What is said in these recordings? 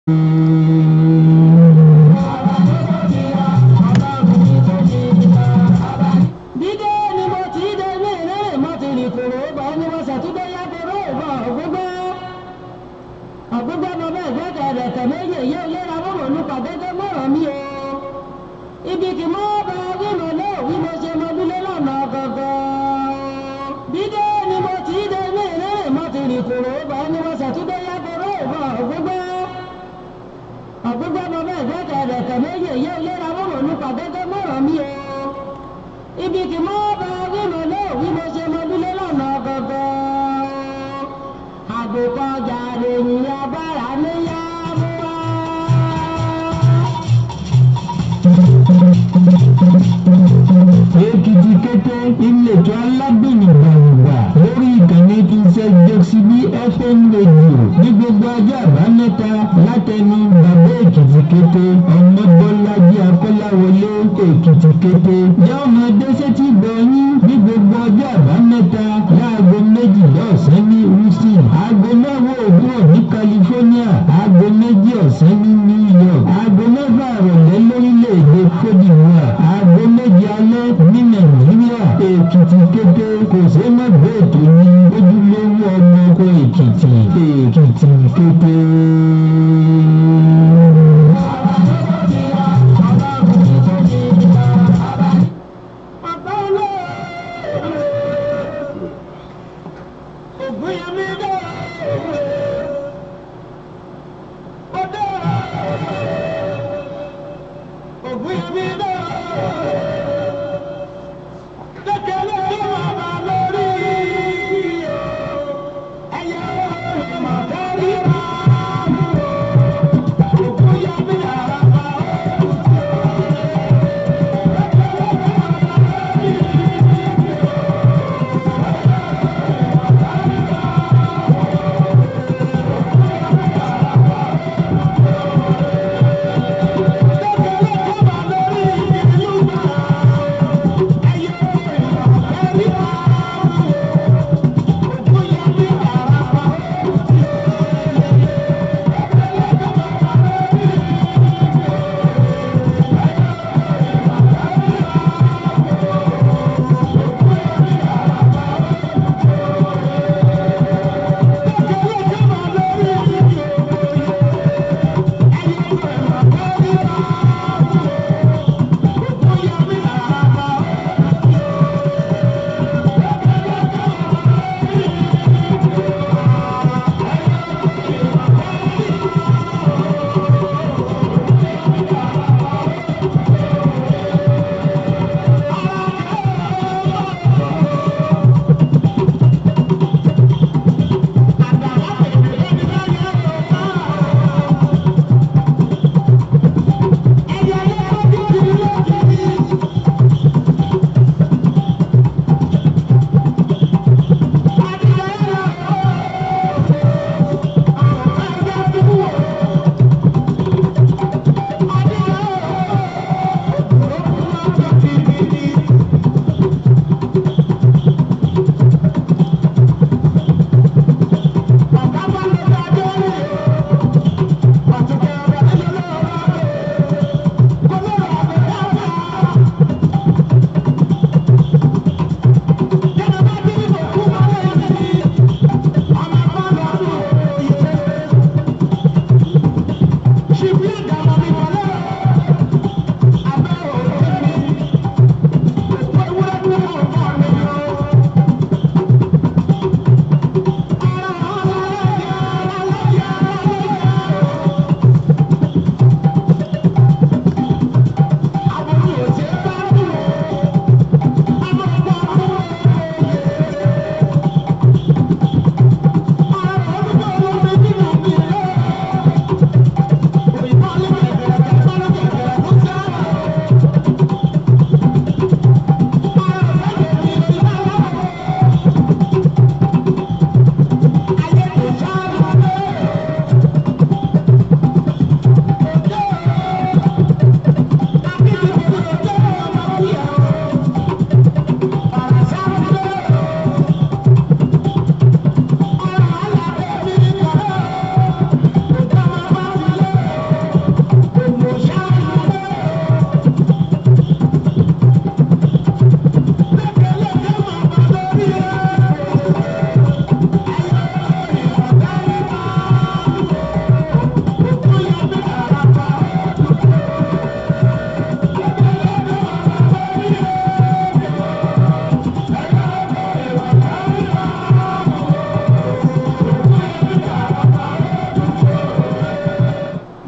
dídé ni mo ti dé ní ìrẹ́rìn mo ti rìn kòrò bá ní mo ṣàtúndé yá kòrò ìbọn ọ̀gbọ́gbọ́ ọ̀gbọ́gbọ́ mo bẹ́ẹ̀ gbẹ́kẹ̀ rẹ̀ tẹ̀lé yèyé ìlera mọ̀mọ́ nípa gẹ́gẹ́ mọ̀ràn mi o ibi kì mọ́ bá wí mo lé òwí mo ṣe mo dúlé lọ́nà gangan dídé ni mo ti dé ní ìrẹ́rìn mo ti rìn kòrò bá ní mo ṣàtúndé yá kòrò ìbọn ọ̀gbọ́gbọ́ ọ̀gbọ́gbọ́ mo bẹ́ẹ̀ gbẹ́kẹ̀ rẹ̀ tẹ̀lé yèyé ìlera mọ̀mọ́ nípa gẹ́gẹ́ mọ̀ràn mi o ibi kì mọ́ bá wí mo lé òwí mo ṣe mo dúlé lọ́nà gangan àgùkọjà lèyìn abára níyà mú wá. èkìtì kété ìletò aládùn gbàngbà lórí ìkànnì tí ń ṣe jẹ́síbí fm radio ní gbogbo ọjọ́ àbámẹ́ta látẹnu bàbá èkìtì kété ọmọbọ́lájí akọ́láwọlé èkìtì kété jẹ́ ọmọdé sétí gbọ̀nyín ní gbogbo ọjọ́ àbámẹ́ta láago méjìlá ọ̀sán ní houston aago mẹ́wàá òwúrọ̀ ní california aago méjì ọ̀sán ní new york aago mẹ́fà ìrọ̀lẹ́ lórílẹ̀‐èdè cote divoire aago méje alẹ́ ní nàìjíríà èkìtì kété kò sí má bẹ́ẹ̀ tó ní ojúlówó ọmọ ọkọ èkìtì èkìtì kété. Bàbá olóòrè Ògúnyẹmí dé Ọdẹ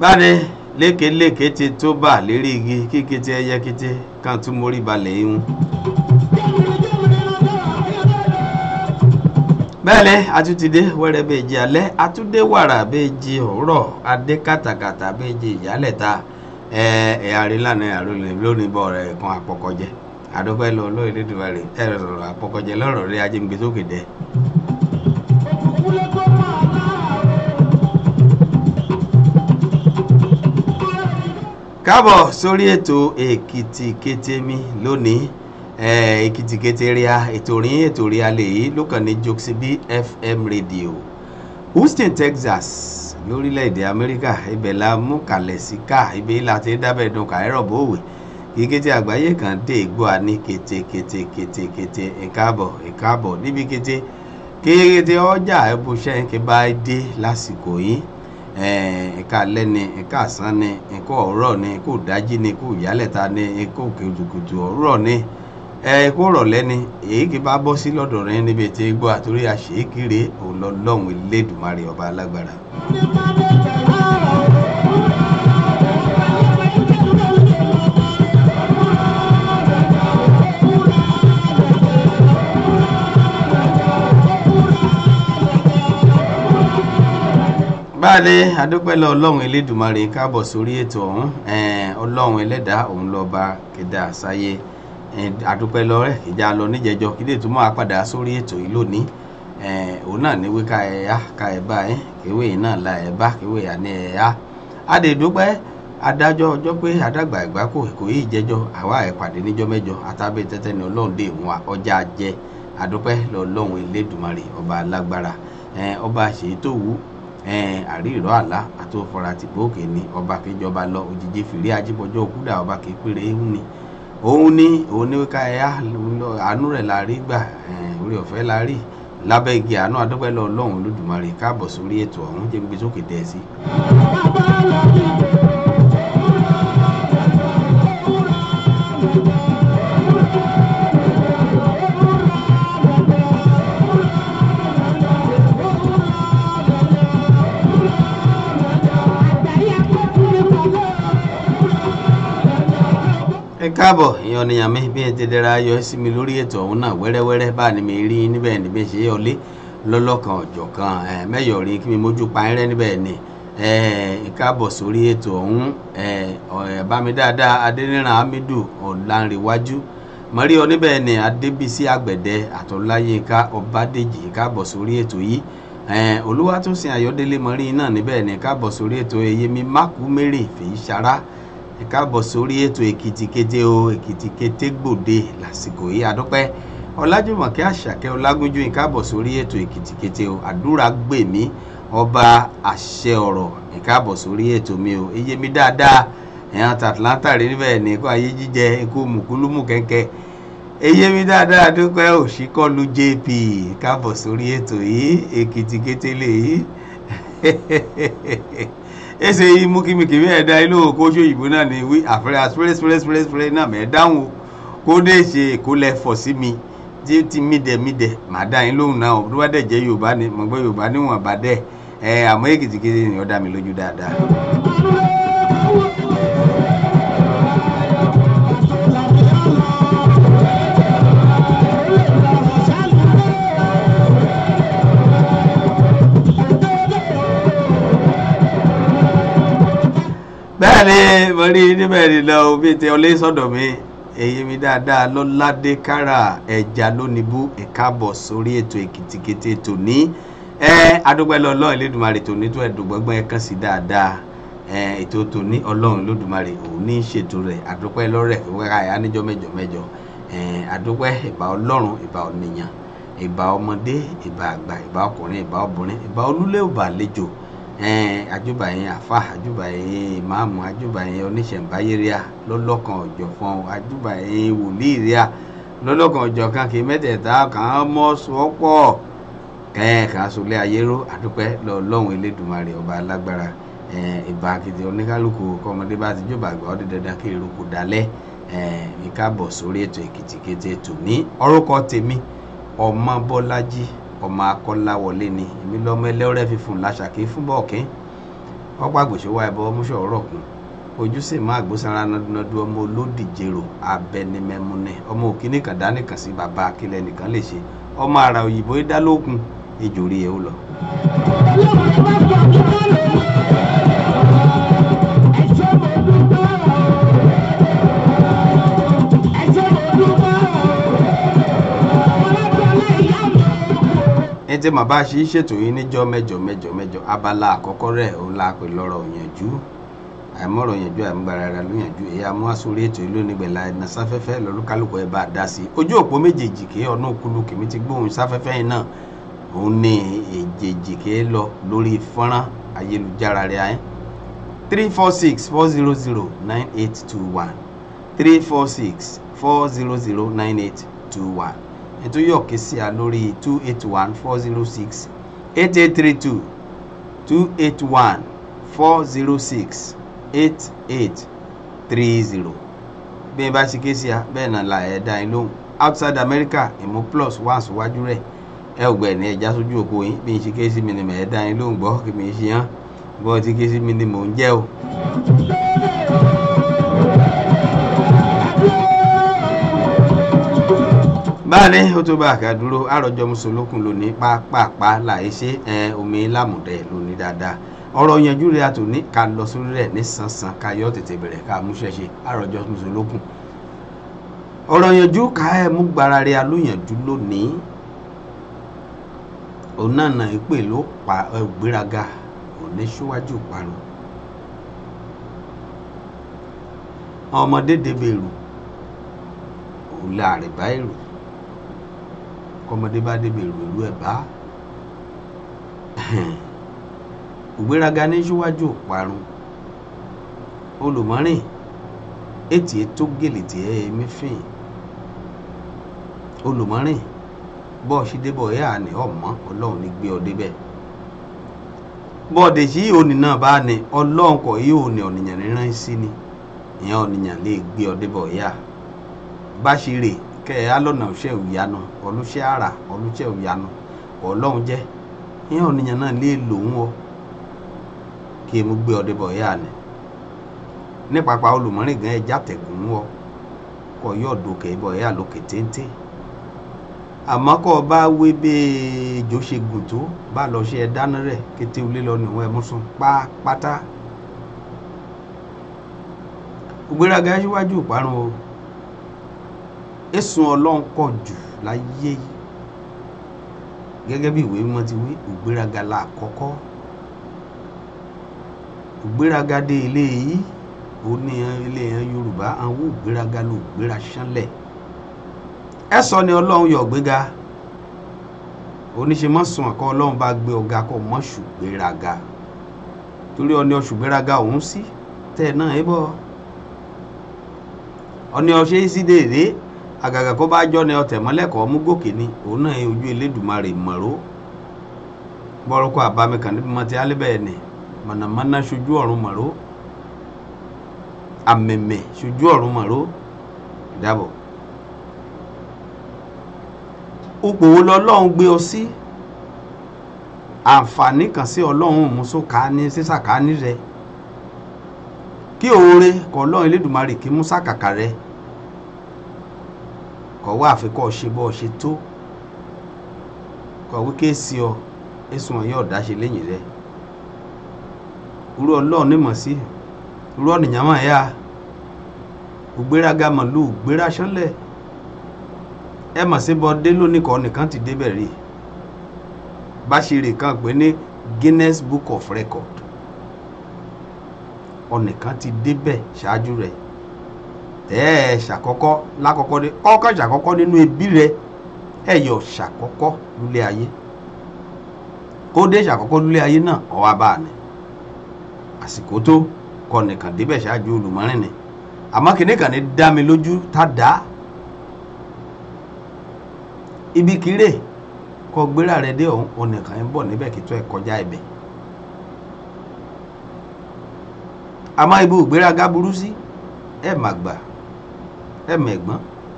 báde lékeléke ti tó bà lérí igi kíkété ẹyẹ kété kan tún mórí balẹ̀ ihun. bẹ́ẹ̀lẹ́ atútidé wẹ́rẹ́ bẹ́ẹ̀ jí alẹ́ atúndé wàrà bẹ́ẹ̀ jí òwúrọ̀ adé kàtàkàtà bẹ́ẹ̀ jí ìyálẹ̀ta ẹ̀ ẹ̀ àrílànà àròlẹ̀ lónìí bọ̀ rẹ̀ kan àpọ̀kọ̀jẹ́ àdókòwé lọ lóye dídùn rẹ̀ ẹ̀ rọ̀rọ̀ àpọ̀kọ̀jẹ́ lọ́rọ̀ rẹ̀ ajé ń gbé sókè dẹ́. káàbọ̀ sórí ètò èkìtì kété mi lónìí èkìtì kété ríà ètò rí ètò ríà lèyí ló kàn ní joxib fm radio houston texas lórílẹ̀‐èdè amẹ́ríkà ibẹ̀ la mú kalẹ̀ sí ká ibẹ̀ la ti dábẹ̀ dùn káírọ̀ bówè kíkété àgbáyé kan dé igbó a ní kété kété kété kété ìkáàbọ̀ ìkáàbọ̀ níbi kété kété ọjà ẹbùṣẹ́ ń ké bá dé lásìkò yìí ẹ̀ka alẹ́ ni ẹ̀ka àsán ni ẹ̀ka ọ̀rọ̀ ni ẹ̀ka òdájí ni ẹ̀ka òyálẹ̀ta ni ẹ̀ka òkèjùkùtù ọ̀rọ̀ ni ẹ̀ka òrọ̀lẹ́ ni èyí kì bá bọ́ sí lọ́dọ̀ rẹ níbi tí gbọ́ àtúrí àṣeyíkiri ọlọ́lọ́hún elédùnmarè ọba alágbára. báyìí adúpẹ́lẹ̀ ọlọ́run elédùnmarè káàbọ̀ sórí ètò ọ̀hún ọlọ́run ẹlẹ́dàá òun lọ́ba kéde àsáyé adúpẹ́lẹ̀ rẹ̀ ìjà lọ níjẹjọ kí lè túmọ̀ apàdà sórí ètò yìí lónìí òun náà ní wí ká ẹ yá ká ẹ bá ẹ kéwé yìí náà la ẹ bá kéwé yà ní ẹ yá adèdúpẹ́ adájọ́ ọjọ́ pé adágbà ẹ̀gbá kò kò yí ìjẹ́jọ́ àwa ẹ̀ pàdé níjọ́ mẹ́jọ àtàbẹ̀ tẹ́tẹ́ ni ọlọ́run dé ìwọ̀n ọjà jẹ adúpẹ́ lọ́lọ́run elédùnmarè ọba alágbára ọba àṣeyí tó wù àrí ìrọ̀ àlá àti òfòrà tìbókè ni ọba kejọba lọ òjijì fìrí ajíbọjọ òkúdà ọba kékeré ń ni òun ní òun ní ká ẹyà àánú rẹ̀ la rí gbà orí ọ̀fẹ́ la rí lábẹ́ igi àánú adúpẹ́ lọ ọlọ́run olódùmarè káàbọ̀ sórí ètò ọ̀hún jẹ́ gbé sókè dẹ́ sí. ẹ káàbọ̀ èèyàn nìyàn mi bí ẹ ti dẹra yọ sí mi lórí ètò ọ̀hún náà wẹ́rẹ́wẹ́rẹ́ bá ní mi rí níbẹ̀ níbi ṣe é ọlé lọ́lọ́kan ọ̀jọ̀ kan mẹ́yọ̀ rí kí mi mójú pa ẹrẹ́ níbẹ̀ ni ẹ káàbọ̀ sórí ètò ọ̀hún bámi dáadáa adẹ́nìràn hamidu ọ̀làǹrẹ̀wájú mọ̀rí ọ níbẹ̀ ni adébísí àgbẹ̀dẹ àtọ́láyínká ọbádèjì káàbọ̀ sórí ètò yìí olúwatósìn ayọ̀délé mọ̀rí náà níbẹ̀ ni káàbọ̀ sórí ètò eyemi mákùmérè fèyí sara ẹ káàbọ̀ sórí ètò èkìtì kété o èkìtì kété gbòde lásìkò yìí àdúpẹ́ ọlájúmọ̀kẹ́ àṣàkẹ́ ọlágúnjú ẹ káàbọ̀ sórí ètò èkìtì kété o àdúrà gbèmí ọba àṣẹ ọ̀rọ̀ ẹ káàbọ̀ sórí ètò mi o eye mi dáadáa ẹ̀hàn tàtàlántà rí níbẹ̀ ní kó ayé jíjẹ ikú mùkúlùmù kẹ́kẹ́ eye mi dáadáa dúpẹ́ òṣìkọlù jp káàbọ̀ sórí ètò yìí èkìtì kété lè yìí ese yi mú kí mi kì í ẹ̀ dá ilé òkú oṣù òyìnbó náà ní wí àfẹ́rẹ́ àfẹ́rẹ́ fẹ́rẹ́ fẹ́rẹ́ fẹ́rẹ́ náà mẹ́ dáhùn o kó dé ṣe èkó lẹ fọ̀ sí mi tí ti mí dẹ̀ mí dẹ̀ màá dá yín lóhùn náà tó bá dẹ̀ jẹ́ yorùbá ni mo gbọ́ yorùbá níwọ̀n bá dẹ̀ ẹ àmọ́ èkìtì kéde ni ó dá mi lójú dáadáa. bẹ́ẹ̀ ni mo rí níbẹ̀ ni lọ bí ti ọlé sọ̀dọ̀ mi èyí mi dáadáa lọ́ládé kára ẹja lónìbó ẹ̀káàbọ̀ sórí ètò èkìtìkété tòní ẹ adúgbẹ́lẹ́ ọlọ́run lẹ́dùnmarè tòní tó ẹ̀dùngbọ́gbọ́n ẹ̀kan sí dáadáa ẹ ètò tòní ọlọ́run lẹ́dùnmarè òun ní ṣètò rẹ̀ adúpẹ́ lọ́rẹ̀ wẹ́rẹ́ àyà níjọ́ mẹ́jọ mẹ́jọ ẹ adúpẹ́ ìbà ọlọ́run ìbà ọ̀nìyàn ìbà ọmọdé ìbà àgbà ìbà ọkùnrin ìbà obìnrin ìbà olúlé ìbà àlejò àjùbà yẹn àfa àjùbà yẹn ìmáàmù àjùbà yẹn oníṣẹ̀ǹbáyé ríà lọ́lọ́kan ọ̀jọ̀kan àjùbà yẹn wòlíì ríà lọ́lọ́kan ọ̀jọ̀kan kì í mẹ́tẹ̀ẹ̀ta kàn án mọ́ sọ́pọ̀ kàn án sọlé ayéró àdúpẹ́ lọ́lọ́run elédùnmarè ọba alágbára ìbà kìtì oníkálukú kọ́mọdé bá ti jọba àgbà ọdún dandan kí eruku dalẹ̀ ìkábọ̀ sórí ètò èkìtì kété tòní orúkọ tèmi ọmọ bọ́lájí ọmọ akọ́láwọlé ni èmi lọ́mọ ẹlẹ́rẹ́ fífún làṣàkí fún bọ́ọ̀kín ọ̀pọ̀ àgbòṣèwà ẹ̀bọ ọmúṣọ ọ̀rọ̀ kún ojú sì má àgbósanra nọdún ọmọ olódìjèrò abẹnimẹmúnẹ ọmọ òkínní kan dánìkan sí bàbá akílẹ̀ nìkan lè ṣe ọmọ àrà òyìnbó dálókun ejò rí ẹ ó lọ. ní tí màbá ṣe ń ṣètò yìí níjọ́ mẹ́jọ mẹ́jọ mẹ́jọ abala àkọ́kọ́ rẹ̀ òun la pè lọ́rọ̀ òyànjú àìmọ̀rọ̀ yànjú àìmúgbára rẹ̀ ló yànjú èyí amú àsórí ètò ìlú onígbẹ̀lá ẹ̀nà sáfẹ́fẹ́ lọ́lúkálùkù ẹ̀ bá a dá sí ojú òpó méjèèjì kí ọ̀nà òkúlu kìmí ti gbóhùn sáfẹ́fẹ́ yìí náà òun ní èjèèjì kí ẹ lọ lórí fọ́nrán ayélujára rẹ̀ ayé three four six four zero zero nine eight two one three four six four zero zero nine eight two one ètò yóò ké sí a lórí two eight one four zero six eight eight three two two eight one four zero six eight eight three zero bí ẹ bá ṣe ké sí a bẹ́ẹ̀ náà la ẹ̀ dá yín lóhùn outside America ìmú plus wà síwájú rẹ̀ ẹ ò gbẹ̀ ní ẹja sójú òkú yín bí n ṣe ké sí mi ni mẹ̀ ẹ̀ dá yín lóhùn gbọ́ kí mi ṣe hàn bọ́ ti ké sí mi ni mò ń jẹ́ o. báyìí ó tó bá a kà dúró àròjọ mùsùlùkùn lónìí pápápá láì ṣe omi lámùdẹ lónìí dáadáa ọ̀rọ̀ yanjú rẹ̀ àtòní ká lọ sórí rẹ̀ ní sánsan ká yọ tètè bẹ̀rẹ̀ ká múṣẹ́ ṣe àròjọ mùsùlùkùn ọ̀rọ̀ yanjú ká ẹ̀ mú gbára rẹ̀ alóyanjú lónìí òun náà nà ìpè ló pa ìgbéraga òní síwájú parun ọmọdé débèrú òun láàrin bá èrò kọmọdé bá débi èrò ìlú ẹ̀ bá ògbéraga ní síwájú òparun olùmọ́rìn ètì tó gèlè tí ẹ ẹmí fìn olùmọ́rìn bọ́ọ̀sì débọ̀ ẹ̀ àní ọ̀mọ́ ọlọ́run ní gbé ọ débẹ̀ bọ́ọ̀dẹ̀ sí òní náà bá ní ọlọ́run kọ̀ yí òní ọ̀nìyàn ríran sí ni ìyẹn ọ̀nìyàn lè gbé ọ débọ̀ yá bá ṣe rè kẹ ẹ alọ́nà ọ̀ṣẹ́ òyanu ọlọ́ṣẹ́ ara ọlọ́ṣẹ́ òyanu ọlọ́run jẹ́ ìyẹn ọ̀nìyàn náà lè lò ń wọ kí emu gbé ọdẹ bọ̀ yá ni ní pápá olùmọ́rìn gan ẹja tẹ̀gùn ń wọ kọ yóò dòkè bọ̀ yá lókè téńté àmọ́ kọ́ bá wé bẹ́ẹ̀ ejò ṣe gùn tó bá lọ ṣe ẹ dáná rẹ̀ kété olé lọ níwọ̀n ẹ mú sùn pátá ògbéraga síwájú ìparun o ẹ̀sùn ọlọ́run pọ̀ jù láyé yìí gẹ́gẹ́ bí ìwé mímọ́ ti wí ògbéraga la àkọ́kọ́ ògbéraga dé ilé yìí ó ní ilé yẹn yorùbá àwọn ògbéraga ló gbéra ṣánlẹ̀ ẹ sọ ni ọlọ́run yọ gbéga oníṣe mọ́ sùn àkọ́ ọlọ́run bá gbé ọ̀gá kọ́ mọ́ ṣùgbéraga torí ọni ọṣùgbéraga òun sí tẹ̀ náà ẹ bọ́ ọni ọṣẹ́ sí déédéé àgàgà kó bá jọ ní ọtẹ mọlẹkọọ mú gòkè ni òun náà yẹ ojú elédùnmarè mọ̀ró bọ́rọ́kọ́ àbámi kan níbi mọ́tí alẹ́bẹ̀ẹ́ ni mọ̀nàmọ́ná ṣojú ọ̀run mọ̀ró àmẹ̀mẹ̀ ṣojú ọ̀run mọ̀ró ìdábọ̀. ipò wo lọ́lọ́run gbé ọ sí àǹfààní kan sí ọlọ́run mùsùlùmí ní sísàkání rẹ kí oore kọ́ ọlọ́run elédùnmarè kí mú sàkàkà rẹ kọ̀wé àfikọ́ ṣe bọ́ ṣe tó kọ̀wé kéèsì ọ ẹ̀sùn ọ̀yọ́ ọ̀dá ṣe lẹ́yìn rẹ̀ irú ọlọ́run ní mọ̀ sí irú ọ̀nìyàn máa yá ògbéraga màlú ògbéra ṣánlẹ̀ ẹ mọ̀ sí bọ́dé lónìí kan nìkan ti débẹ̀ rí báṣirè kan pé ní Guinness Book of Record ọ̀nìkan ti débẹ̀ ṣáájú rẹ̀ ẹ ṣàkọ́kọ́ lákọ́kọ́ dé ọkọ̀ ṣàkọ́kọ́ nínú ẹbí rẹ ẹ yọ ṣàkọ́kọ́ lulẹ ayé kó dé ṣàkọ́kọ́ lulẹ ayé náà ọwọ́ abá ni àsìkò tó kọ nìkan débẹ̀ ṣáájú olùmọ́rin ni àmọ́ kìnìún kan ní dá mi lójú tá dá ibi kéré kọ gbéra rẹ dé ọ̀hún ọ̀nìkan ń bọ̀ níbẹ̀ kí tó ẹ kọjá ibẹ̀ àmọ́ ibi ògbéraga burú sí ẹ má gbà ẹ mẹ̀gbọ́n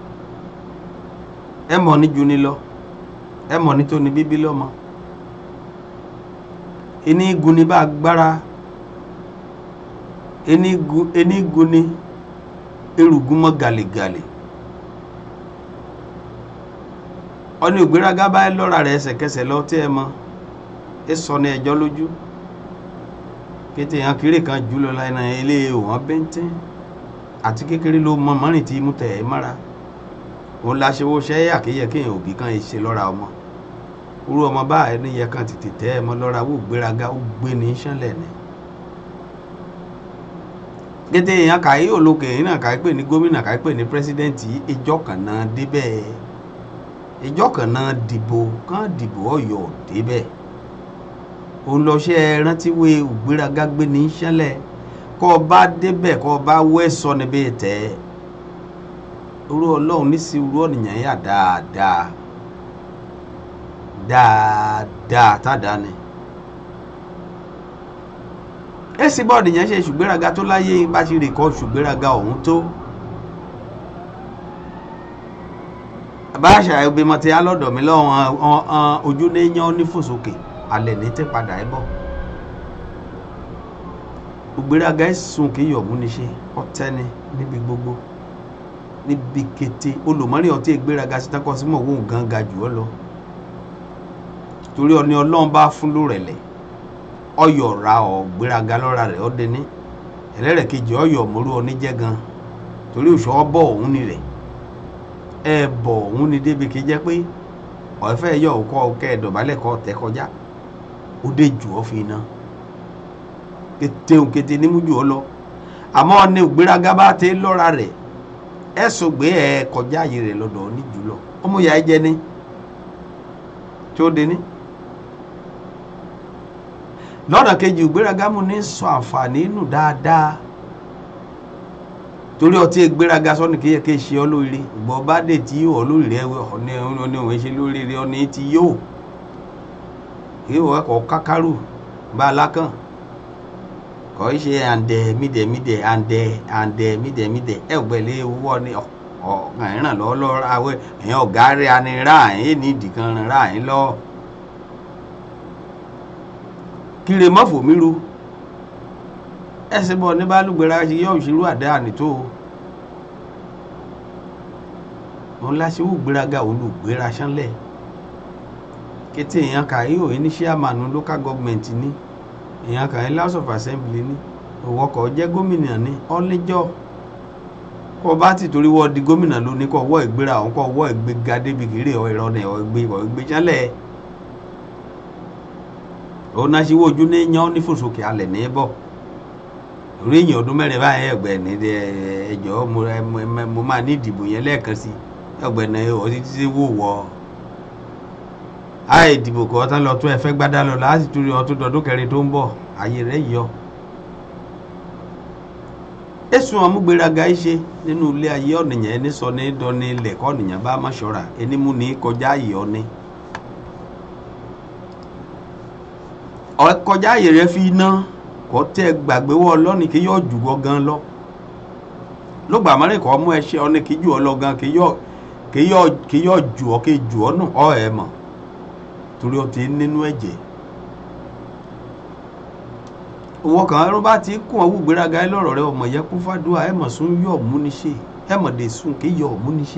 ẹ mọ̀ ní juni lọ ẹ mọ̀ ní tóni bíbí lọ́mọ ìní igun ní bá agbára enigun enigun ni erugun mọ́ gàlégàlé ọni ògbéraga bá lọ́ra rẹ̀ ẹsẹ̀kẹsẹ̀ lọ tí ẹ mọ ẹ sọ ní ẹjọ́ lójú kété hàn kéré kan jù lọ láìna ilé òwọ́n bẹ́ńtẹ́ àti kékeré ló mọ mọ́rin tí mú tẹ̀ ẹ́ mára òun la ṣe wo ṣẹ́ àkéyẹ kéèyàn òbí kan ṣe lọ́ra ọmọ irú ọmọ bá ẹni yẹ kan tètè tẹ́ ẹ mọ́ lọ́ra wò gbéraga ó gbé ní sánlẹ̀ ni kété èèyàn kàí olókè yìí náà kàí pè ní gómìnà kàí pè ní pírẹsidẹ́ǹtì ìjọ kan náà débẹ̀ ìjọ kan náà dìbò kán dìbò ọ̀yọ́ débẹ̀ òun lọ ṣe rántí wé ògbéraga gbé ní sánlẹ̀ kọ́ ọ bá débẹ̀ kọ́ ọ bá wẹ́ sọ níbi tẹ́ irú ọlọ́run ní sí irú ọ̀nìyàn yà dáadáa dáadáa tádàá ni èsì bọ́ọ̀dì yẹn ṣe ṣùgbéraga tó láyé bá ṣe rè kọ́ ṣùgbéraga ọ̀hún tó bá àṣà ìgbìmọ̀ tí a lọ́dọ̀ mi lọ́wọ́ ojú ní yan onífòsókè alẹ́ ní tẹ́ padà ẹ̀ bọ̀ ògbéraga ẹ̀sùn kì í yọ̀ múni ṣe ọ̀tẹ́ni níbi gbogbo níbi kété olùmọ́rin ọtí ìgbéraga sí tákọ́ sí mọ̀ wọ́n gan ga jù ọ́ lọ torí ọni ọlọ́run bá fún lórẹ̀lẹ̀ ọyọ ra ọ gbéraga lọ́ra rẹ̀ ọ́ dẹni ẹlẹ́rẹ̀ kejì ọyọ mọ́rú ọ níjẹ́ gan torí òṣù ọbọ̀ ọ̀hún ni rẹ̀ ẹ bọ̀ ọ̀hún ni débi kí jẹ́ pé ọ̀fẹ́ yọ ọkọ kẹ́ ẹ dọ̀bálẹ̀ kọ́ tẹ́ kọjá ó dé jù ọ́ fi iná kété òun kété nímú jù ọ́ lọ àmọ́ ní gbéraga bá tẹ lọ́ra rẹ̀ ẹ sọ gbé ẹ kọjá ààyè rẹ̀ lọ́dọ̀ ní jù lọ ọmọ ìyá ẹ jẹ ní tí ó dé ní lọ́nà kejì ìgbéraga mú ní sọ àǹfààní nù dáadáa torí ọtí ìgbéraga sọ́ni kí yẹ kí ṣe ọ lórí ìgbọ́ bá dé tí yóò lórí rẹ ọ̀ní ọ̀ní òun ṣe lórí rẹ ọ̀ní tí yóò yóò ẹ̀kọ́ kákárù bá alákàn kọ́ ṣe àǹdẹ̀ mídẹ̀mídẹ̀ àǹdẹ̀ àǹdẹ̀ mídẹ̀mídẹ̀ ẹ̀ gbẹ̀lẹ́ owó ọ̀ní ọ̀gá ìràn lọ́ọ́ lọ́ọ́ ra ẹ̀yìn ọ̀gá rẹ̀ anirá ẹ̀yìn ní ìdìkan ra ẹ̀yìn lọ́ọ́ kiri mọ́fò míru ẹsẹ̀ bọ̀ ní bálùgbéra ṣe yọ òṣèlú àdá nìtó òun láṣẹwò gbéraga olùgbéra ṣánlẹ̀ kété èèyàn kà í òye ní chairman local government ní èèyàn kà í house of assembly ní òwòkọ̀ jẹ́ gómìnà ní ọ́lẹ́jọ́ kọ́ bá ti torí wọ́n di gómìnà lónìí kọ́ wọ́ ìgbéra òun kọ́ wọ́ ìgbéga débi kéré ọ̀ ìrọ̀nà ọ̀ ìgbé ṣánlẹ̀ òun náà ṣe wo ojú ní yan ní fòsókè alẹ̀ ní bọ̀ orí èèyàn ọdún mẹ́rin báyìí ẹgbẹ́ ní ẹjọ́ mo máa ní ìdìbò yẹn lẹ́ẹ̀kan sí ẹgbẹ́ ní ọtí títí wò wọ́ àì ìdìbò kọ́ tán lọ tún ẹ̀fẹ́ gbádá lọ láti tún rí ọtún dọdún kẹrin tó ń bọ̀ ayé rẹ̀ yọ. èsùn ọmúgbéraga ṣe nínú ilé ayé ọ̀nìyàn ẹni sọ ní dọ́ni lẹ̀kọ́ ọ̀nìyàn bá má ṣọ́ra ẹni mú ní kọjá ìyọ́ ni. ọkọjá àyè rẹ fi iná kọ tẹ gbàgbé wọ lọ́nì kí yóò jù wọ́ gan lọ ló gbà mọ́rẹ́ kọ́ mú ẹṣẹ́ ọ ní kí jù ọ lọ gan kí yóò jù ọ kí jù ọ nù ọ ẹ̀ mọ̀ torí ọ ti nínú ẹ̀jẹ̀ owó kan ẹrú bá ti kún ọwọ́ gbéraga ẹ lọ́rọ̀ rẹ ọmọ yẹ kún fàdúrà ẹ mọ̀ sún yọ̀ múniṣe ẹ mọ̀ dé sùn kí yọ̀ múniṣe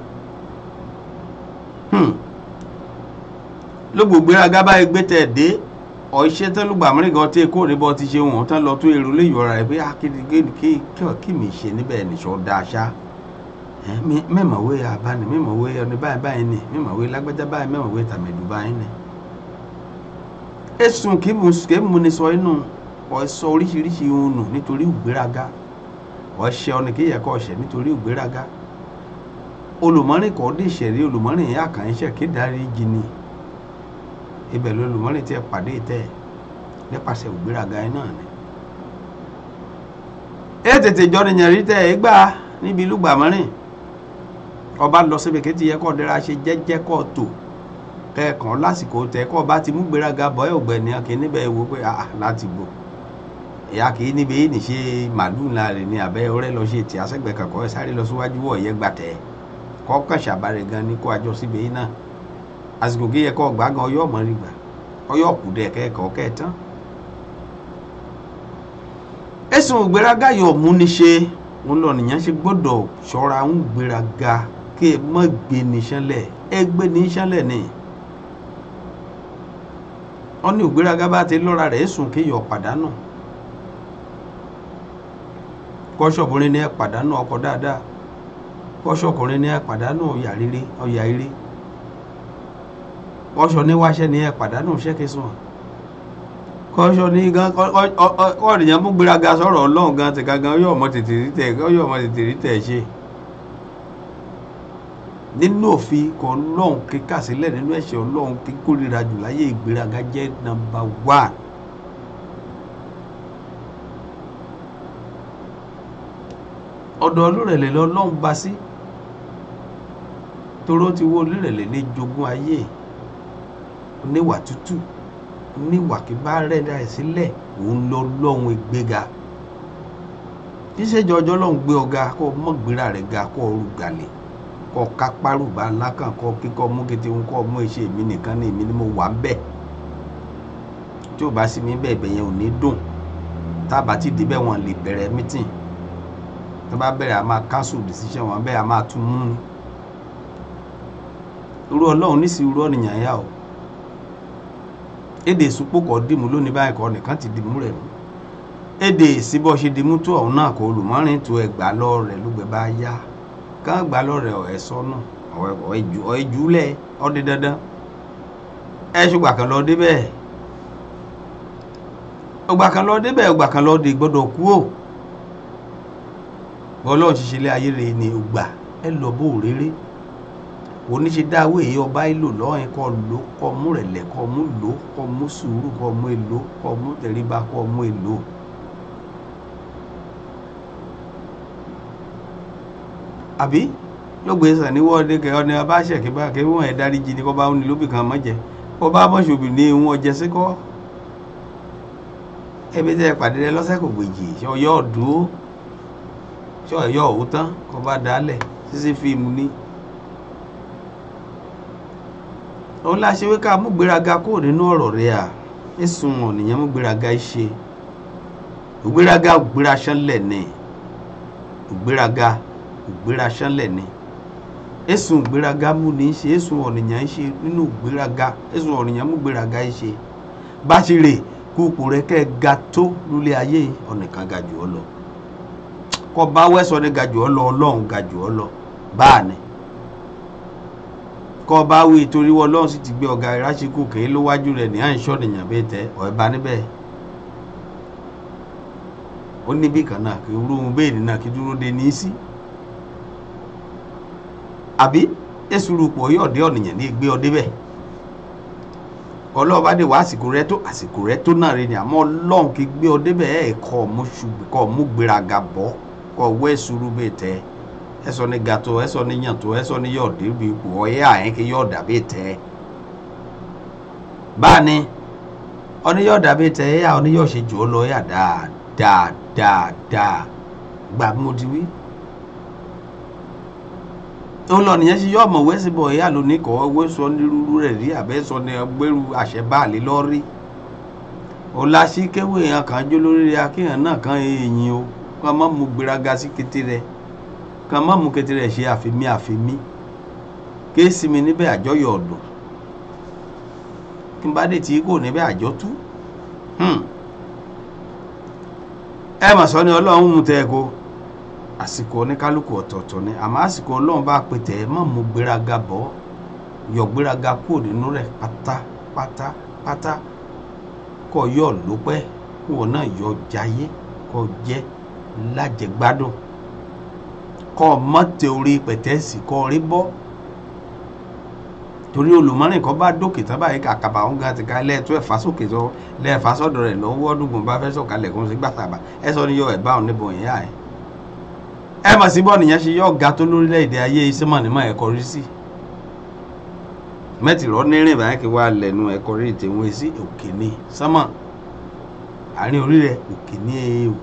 ló gbò gbéraga báyìí gbé tẹ̀ dé ọ̀ṣẹ́ tán ló gbà mẹ́rìngàn tí kò ní bọ́ ti ṣe wọ́n tán lọ tó èrò lè yọra rẹ̀ pé akéde kí mi ṣe níbẹ̀ nìṣọ́ da aṣá mẹ́mọ̀wé abáni mẹ́mọ̀wé ọ̀nì báyìí báyìí ni mẹ́mọ̀wé lágbájá báyìí mẹ́mọ̀wé tàmẹ̀dù báyìí ni. ẹ̀sùn kí mu ni sọ inú ọ̀ṣọ́ oríṣiríṣi ohun nù nítorí ìgbéraga ọ̀ṣẹ́ ọ̀nì kí yẹ kọ́ ọ̀ṣẹ́ nítorí ìgbéraga olùmọ́rin kọ́ dé ìṣẹ̀rí olùmọ́rin yẹn àkànṣe kédarí jìnnì ibẹ̀ ló lùmọ́lẹ̀ tí ẹ pàdé tẹ́ nípasẹ̀ ògbéraga ẹ náà ni. ẹ tètè jọ nìyẹn rí tẹ ẹ gbà níbi ìlú gbàmọ́rìn ọba lọ síbi kí ti yẹ kọ́ dẹ́ra ṣe jẹ́jẹ́ kọ́ tò kẹ́ẹ̀kan lásìkò tẹ kọ́ ọba ti mú gbéraga bọ́ ẹ ògbẹ́ni kì í níbẹ̀ wo pé ah láti gbò ìyá kì í níbi yìí nìṣe màlúù ńlá rẹ̀ ní abẹ́ ọ̀rẹ́ lọ ṣe tì àṣẹgbẹ́ kankan ẹ sáré lọ síwájú wọ̀ yẹ gbàtẹ́ kọ́ kàn ṣàbàrẹ̀ gan ni kó àjọ síbi yìí náà àsìkò kí yẹ kọ́ gbá gan ọyọ́ ọmọ rí gbà ọyọ́ kù dẹ̀ kẹ́kọ̀ọ́ kẹ́ẹ̀tán. ẹ ẹ̀sùn ìgbéraga yóò mú ní ṣe wọn lọ nìyẹn ṣe gbọ́dọ̀ ṣọ́ra ń gbéraga kí ẹ má gbé ní ṣánlẹ̀ ẹ gbé ní ṣánlẹ̀ ni wọn ní ìgbéraga bá ti lọ́ra rẹ̀ ẹ̀sùn kéèyàn pàdánù kọ́ṣọ́kùnrin ní ẹ pàdánù ọkọ dáadáa kọ́ṣọ́kùnrin ní ẹ pàdánù ọ̀yà rere ọ̀yà ire kọ́ṣọ́ níwáṣẹ́ ní ẹ pàdánù ṣẹ́kẹsùn kọ́ṣọ́ ní gan kọ́ọ̀nìyàn mú gbéraga sọ̀rọ̀ ọlọ́run gan ti gangan yóò mọ tètè rí tẹ̀ yóò mọ tètè rí tẹ̀ ṣe nínú òfin kọ ọlọ́run kíkà sílẹ̀ nínú ẹ̀ṣẹ̀ ọlọ́run kíkórira jù láyé ìgbéraga jẹ́ nọ́mbà one. ọ̀dọ̀ olúrẹ̀lẹ̀ lọ́lọ́run bá sí toró ti wó olúrẹ̀lẹ̀ ní jogún ayé oníwà tútù oníwà kí bá rẹ̀dá ẹ̀ sílẹ̀ òun lọ lọ́hun ìgbéga kí ṣèjọ ọjọ́ lọ́hun gbé ọ̀gá kó o mọ̀ gbéra rẹ̀ ga kó o rú gàlè kó o ká párùbá lákàn kó o kíkọ́ mú kété ń kó o mú iṣẹ́ mi nìkan ní èmi ni mo wà ń bẹ̀ tí ò bá sí mi bẹ́ẹ̀ bẹ́ẹ̀ yẹn ò ní dùn tá a bá ti débẹ̀ wọn lè bẹ̀rẹ̀ mítìn tó bá bẹ̀rẹ̀ a máa cancel decision wọn bẹ́ẹ̀ a máa tún mú un irú ọlọ́run nísìnyí irú ọ̀nìyàn yá o èdè ìsúpò kọ́ dìmú lónìí báyìí kọ́ nìkan ti dìmú rẹ̀ mú èdè ìsíbọ̀ ṣe dìmú tó ọ̀hún náà kò olùmọ́rin tó ẹgbà lọ rẹ̀ lógbẹ̀ bá yá kán gbà lọ rẹ̀ ọ̀ ẹ̀sọ́ náà ọ̀ ẹ̀júlẹ̀ ọdẹ dandan ẹ̀ ṣùgbà kan lọ débẹ̀ ọgbà kan lọ débẹ̀ ọgbà kan lọ dé gbọ́dọ̀ kú ò bọ́lọ́ọ̀ ṣiṣẹ́ ilé ayé rẹ̀ ni ògbà ẹ lọ bó rere oníṣe dáwọ́ èyí ọba ìlò lọ́yìn kọ́ ló kọ́ mú rẹ̀lẹ̀ kọ́ mú lò kọ́ mú sùúrù kọ́ mú èlò kọ́ mú tẹríba kọ́ mú èlò. àbí ló gbé sàn ní wọ́ọ̀dẹ kẹ ọ́ni ọba ṣẹ̀kí bá kí wọ́n ẹ̀ dárí jí ni kọ́ bá ní lóbì kan mọ́jẹ kọ́ bá mọ́ṣọ́bì ní wọn jẹ sí kọ́ ẹbí tẹ́ pàdé rẹ lọ́sẹ̀ kò gbèjì ṣọyọ́ ọ̀dúró ṣọyọ́ òótán kọ́ bá dálẹ̀ sísí fíìmù ní. òun la ṣe wí ká mú gbéraga kúrò nínú ọ̀rọ̀ rẹ̀ à ẹ̀sùn ọ̀nìyàn mú gbéraga ṣe ògbéraga ògbéra ṣánlẹ̀ ni ògbéraga ògbéra ṣánlẹ̀ ni ẹ̀sùn ògbéraga mú ní í ṣe ẹ̀sùn ọ̀nìyàn ṣe nínú ògbéraga ẹ̀sùn ọ̀nìyàn mú gbéraga ṣe bá ṣe rè kúkú rẹ kẹ́ ga tó lólé ayé ọ̀nìkan ga jù ọ lọ kọ́ bá wẹ́sọ̀ ní ga jù ọ lọ ọlọ́run ga jù ọ lọ báà ni kọ́ bá wí torí wọ́n lọ́run sì ti gbé ọ̀gá ìráṣíkù kèé ló wájú rẹ̀ ní à ń ṣọ́ nìyàn bẹ́ẹ̀ tẹ́ ọ̀ẹ́ bá níbẹ̀ ó níbì kan náà kí irú bẹ́ẹ̀ nínú kí dúró de ní í sí àbí èsùrù pọ̀ yóò dé ọ̀nìyàn ní gbé ọ débẹ̀ ọlọ́ọ̀bá dé wá àsìkò rẹ tó àsìkò rẹ tó náà rẹ ni àmọ́ ọlọ́run kí gbé ọ débẹ̀ ẹ̀ kọ́ ọmú ṣubú kọ́ ọmú gbéraga bọ́ kọ́ ọwọ́ èsùrù bẹ́ẹ̀ tẹ́ ẹsọ ní gato ẹsọ ní yàntó ẹsọ ní yọ̀ọ̀dé bí ipò ọ̀yẹ́ àyẹn kí yọ̀ọ̀dà bí tẹ́ báni ọ̀níyọ̀ọ̀dà bí tẹ́ ẹ̀yà ọ̀níyọ̀ ṣe jù ọ́ lọ ẹ̀yà dáadáa dáadáa gbà bí mo ti wí. òun lọ nìyẹn ṣe yọ ọmọ wẹ́sì bọ̀ ẹ̀yà lónìí kọ́ owó sọ ní rúrú rẹ̀ rí àbẹ́ sọ ní gbẹ́rù àṣẹ báàlì lọ́rí. ọ̀làṣí kéwé yẹn kàn jó lórí rẹ̀ akéèyàn náà kàn èèyàn o kó a má mú gbéraga sí kété rẹ̀ kan má mú kété rẹ̀ ṣe àfimí àfimí ké sí mi níbẹ̀ àjọyọ̀ ọ̀dùn kí n bá dé tí kò níbẹ̀ àjọ tú ẹ mà sọ ni ọlọ́run mú tẹ́ ẹ kó àsìkò oníkálukú ọ̀tọ̀ọ̀tọ̀ ni àmọ́ àsìkò ọlọ́run bá pè tẹ́ ẹ má mú gbéraga bọ́ yọ gbéraga kúrò nínú rẹ̀ pátápátá pátá kọ́ yọ lópẹ́ kí wọn náà yọ jayé kọ́ jẹ́ lájẹgbádùn kọ́ mọ́ teorí pẹ̀tẹ́sì kọ́ rí bọ́ torí olùmọ́rin kan bá dókè tán báyìí kàkàbà òun gan ti ká lẹ́ẹ̀tọ́ ẹ̀fà sókè tó lẹ́ẹ̀fà sọ́dọ̀ rẹ̀ lọ́wọ́ ọdúngbọ̀n bá fẹ́ sọ̀kalẹ̀ kó ń sí gbàtàbà ẹ sọ ní yọ ẹ̀ bá òun níbo ìyá ẹ̀. ẹ mọ̀ sí bọ́ọ̀nù yẹn ṣe yọ ọ̀gá tó lórílẹ̀‐èdè ayé iṣẹ́ mọ̀ nímọ̀ ẹ̀kọ́ rí sí. mẹ́tìrọ́ nírìn báyìí kí wàá lẹ́nu ẹ̀kọ́ rí tèwọ́n sí òkè ní sánmọ̀ àárín orí rẹ̀ òkè ní èèwò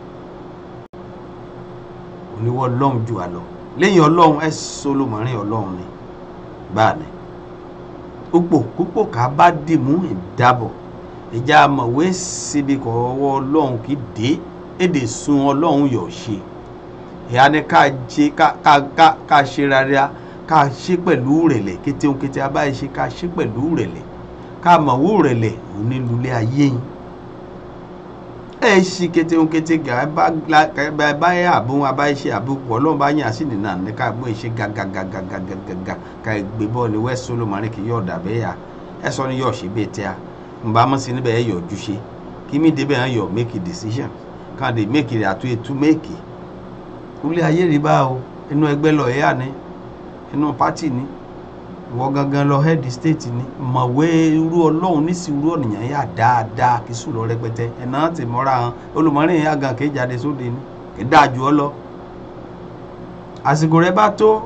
oníwọ́ ọlọ́run jù wá lọ lẹ́yìn ọlọ́run ẹ solomọ́rin ọlọ́run ni báà ni púpọ̀ púpọ̀ ká bá dìmú ìdábọ̀ ìjà mọ̀wé síbi kọ̀ ọwọ́ ọlọ́run kì í dé èdè sun ọlọ́run yọ̀ ṣe ìyá ni ká ṣe ká ká ká ká ṣe rárá ká ṣe pẹ̀lú rẹ̀lẹ̀ kété ohun kété abáyé ṣe ká ṣe pẹ̀lú rẹ̀lẹ̀ ká mọ̀wó rẹ̀lẹ̀ òní lulẹ̀ ayé yín ẹ ṣì kété ohun kété gà ẹ bá la- ẹ bá ẹ bá yẹ àbó abáyé ṣe àbó pọ̀ ọlọ́run bá yàn sí nìyà ní ká gbé ṣe gàgàgàgàgàgàgà ká gbé bọ́ọ̀lù west solomoni kì yọ̀ dà bẹ́ẹ̀ yà ẹ sọ ni yọ̀ ṣe bẹ́ẹ̀ tẹ́ a nba mọ̀ sí níbẹ̀ ẹ yọ̀ ju ṣe kí mi débẹ̀ ẹ yọ̀ make a decision ká lè make it àtúnyẹ tú make it ilé ayé rí bá o inú ẹgbẹ́ lọ ẹ̀yà ni inú pátì ni ìwọ gangan lọ head state ni mọ̀wé irú ọlọ́run nísì irú ọ̀nìyàn yà dáadáa kí sùn lọ rẹpẹtẹ ẹ̀nà ti mọ́ra hàn olùmọ̀rin yà gan kéé jáde sóde ni kì í dáa ju ọ lọ àsìkò rẹ bá tó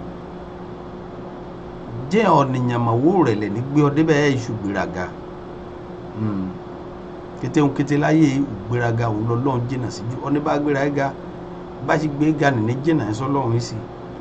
jẹ́ ọ̀nìyàn mọ̀wó rẹ̀ lẹ̀ ní gbé ọ débẹ̀ ẹ̀ iṣu gbéraga Hmm. kété ń kété láyé ìgbéraga òun lọ́lọ́run jìnnà síjú ọ ní bá gbéra ẹ̀ ga bá ṣe gbé ga nìní jìnnà ẹ̀ sọ́lọ́run sí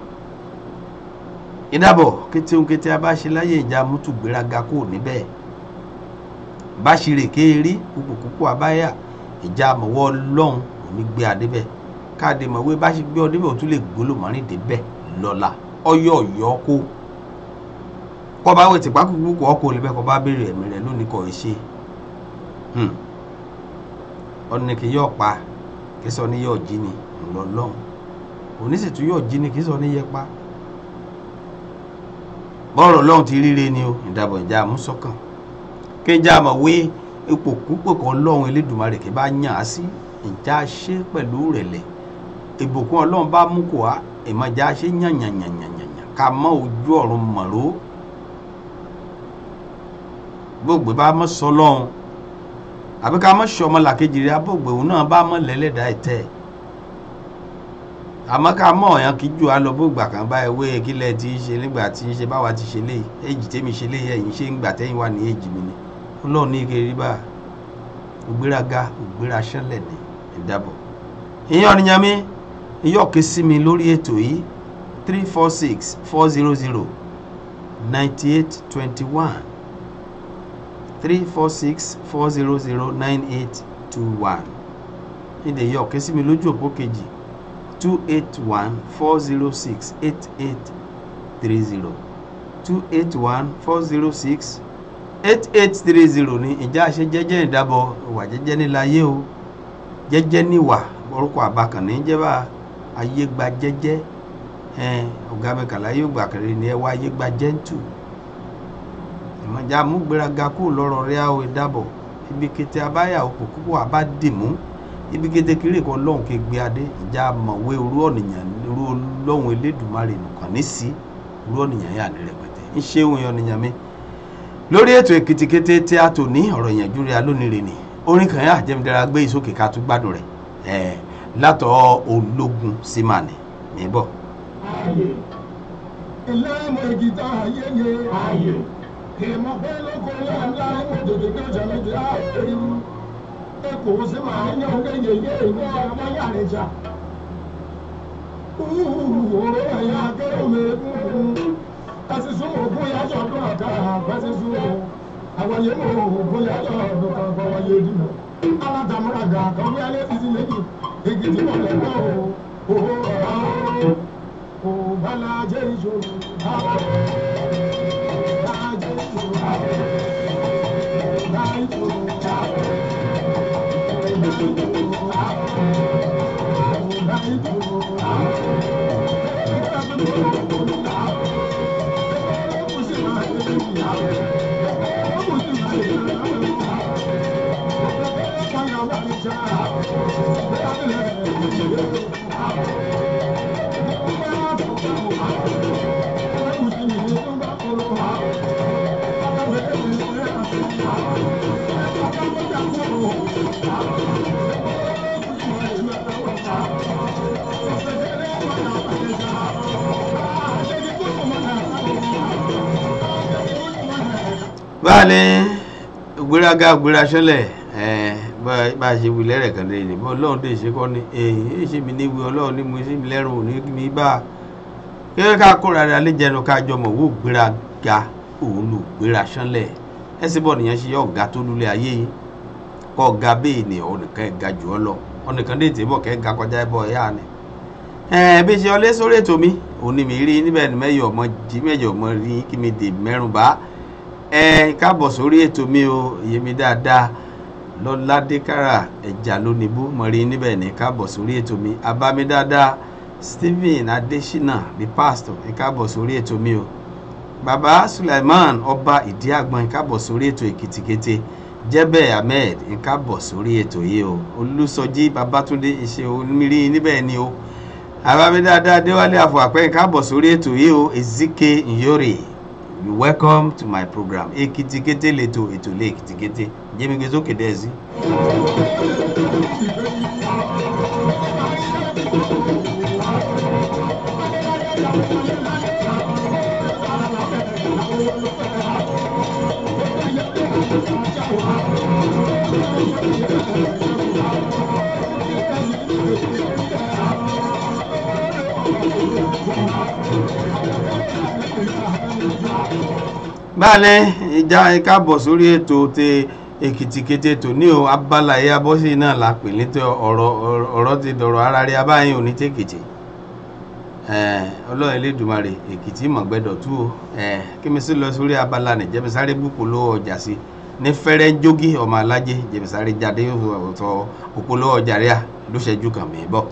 ìdábọ̀ kété ohun kété abáṣe láyé ìjà mútu gbéraga kò níbẹ̀ bá ṣe rè kéèrí kúkúkú abáyà ìjà mọ̀wọ́ ọlọ́run òní gbé adébẹ̀ káàdé mọ̀wé bá ṣe gbé ọ débẹ̀ ò tún lè gbólò mọ́rin débẹ̀ lọ́la ọyọ́ ọ̀yọ́ kó kọ́ bá wẹ̀ tìpá kúkú ọkọ̀ olè bẹ́ẹ̀ kọ́ bá béèrè ẹ̀mí rẹ̀ lónìí kọ́ ẹ̀ ṣe ọ̀nà kì yọ̀ pa kì í sọ ní yọ̀ jí ni ńlọlọ́run òní sì tún yọ̀ jí ni kì í sọ ní yẹ pa bọ́ọ̀rọ̀ ọlọ́run ti ríre ni o ìdàbọ̀ ìjà àmúsọ́kàn kéjà mọ̀ wé ipò púpọ̀ kan ọlọ́run elédùnmarè kí bá yàn á sí ìjà ṣe pẹ̀lú rẹ̀lẹ̀ ìbùkún ọlọ́run bá mú kó a ìmọ̀já ṣe yànyànyànyànyàn ká mọ́ ojú ọ̀run mọ̀ró gbogbo bá mọ́ sọ lọ́run àbí ká mọ́ sọ ọmọlàkejì rẹ̀ abóògbé òun náà bá mọ́ lẹ́lẹ́dàá ẹ̀tẹ́ ẹ̀ àmọ́ ká mọ̀ ọ̀yàn kí jù á lọ bó gbà kan bá ewé kílẹ̀ tí í ṣe nígbà tí í ṣe báwa ti ṣe léyìí èjì tèmi ṣe léyìí ẹ̀yìn ṣe ń gbà tẹ́yìn wà ní èjì mi ni ọlọ́run ní kiri bá ògbéraga ògbéra ṣẹlẹ̀ ní ìdábọ̀. ìyẹn ọ̀nìyàn mi iyọ̀ ké sí mi lórí ètò yìí three four six four zero zero ninety eight twenty one three four six four zero zero nine eight two one ìdè iyọ̀ ké sí mi lójú òpó kejì two eight one four zero six eight eight three zero two eight one four zero six eight eight three zero ní ìjà ṣe jẹ́jẹ́ ìdábọ̀ ìwà jẹ́jẹ́ níláyé o jẹ́jẹ́ níwà orúkọ àbákànní jẹ́bà ayé gba jẹ́jẹ́ ọ̀gá mẹ́kànlá yóò gbà kiri ni ẹ wá ayé gba jẹ́ntù ìmọ̀já múgbéraga kú lọ́rọ̀ rẹ̀ àwọn ìdábọ̀ ibi kété abáyà òkú púpọ̀ àbá dìmú ibi kété kiri kan lọ́hùn ké gbé adé ìjà mọ̀wé irú ọ̀nìyàn irú lọ́hùn elédùnmarè nìkan ní sí irú ọ̀nìyàn yà ní rẹpẹtẹ ń ṣe òun ọ̀nìyàn mi lórí ètò èkìtì kété tí a tò ní ọ̀rọ̀ ìyànjú rẹ̀ alónire ni orin kan yà jẹ́midẹ́ra gbé ìsókè ká tún gbádùn rẹ̀ ẹ̀ látọ̀ ológun símánì níbọ̀. ilé ọmọ ìgìtà ayẹyẹ ayẹ ìmọ̀ pé lóko ńlá ńlá ìmọ̀tòtò tó jẹ́ ti àìrí ẹkọ sí máa ń yan kéye yé ìwé ọmọ yàrá ìjà òró ẹ̀yà akérò mẹ́kún ẹsì sún ògùn yájọ́ ọdún ọ̀tá àgbẹ̀sì sún àwọn yẹn mọ̀ ògùn yájọ́ ọdún kan fọwọ́ yé dìbò alátàmúraga kan wí alẹ́ títí méjì èkìtì mọ̀lẹ́ náà o òhò ọ̀hún kò bá lájẹ́ ìṣòro àwọn lájẹ́ ìṣòro àwọn lájẹ́ ìṣòro àwọn. báàlẹ̀ gbéraga gbéra sẹ́lẹ̀ bá a ṣe wí lẹ́rẹ̀ kan lẹ́yìn bọ́ ọlọ́run dé ṣe kọ́ ni èyí èyí ṣe mi níwèé ọlọ́run ní mo ṣe mi lẹ́rùn òní mi bá a kí ká kóra rẹ̀ alẹ́ jẹnu ká jọmọ̀ wò gbéraga òun lò gbéra sẹ́lẹ̀ ẹ sì bọ̀ nìyẹn ṣe yọ ọ̀gá tó lulẹ̀ ayé yìí kọ́ ọ̀gá bẹ́ẹ̀ ni ọ̀ nìkan ẹ̀ ga jù ọ lọ ọ̀nìkan dé tèbọ̀ kẹ́ ga kọjá ẹbọ ẹ̀yà ni ẹ bí ṣe ọlé sórí ètò mi òní mi rí níbẹ̀ ni mẹ́yọ̀ ọmọ jí mẹ́yọ̀ ọmọ rí kí mi dè mẹ́rùn bá ẹ káàbọ̀ sórí ètò mi o iye mi dáadáa lọ́ládé kára ẹ̀jà lónìbó mọ̀ rí níbẹ̀ ní káàbọ̀ sórí ètò mi abámi dáadáa stephen adesina the pastor ẹ káàbọ̀ sórí ètò mi o baba suleiman ọba ìdíàgbọn ẹ káàbọ̀ sórí ètò èkìtìkété jẹ́bẹ̀ ahmed ẹ káàbọ̀ sórí ètò yìí o olùsọjí babatunde ìṣe onímírí níbẹ̀ ni o abámi dáadáa déwálé àfọ àpẹ́ ẹ káàbọ̀ sórí ètò yìí o ezike nyore you welcome to my program èkìtìkété lẹ́tọ̀ ètò lé èkìtìkété jẹ́mi gbé sókè dẹ́ẹ̀sì. báàlẹ̀ ìjà ìkábọ̀ sórí ètò tẹ èkìtìkété tò ní o abala ẹ̀yà bọ́sì náà la pè ní tẹ ọ̀rọ̀ ọ̀rọ̀ ti dọ̀rọ̀ ara rí abáyín òní tèkìtì ọlọ́run elédùnmarè èkìtì mọ̀gbẹ́dọ̀ tú o kí mi sì lọ sórí abala ní jẹ́misáré búpolówó ọjà sí ní fẹ́rẹ́ jógí ọmọ alájẹ jẹ́misáré jáde ọ̀tọ̀ òpolówó ọjà rí à ló ṣẹ́jú kàn mí bọ̀.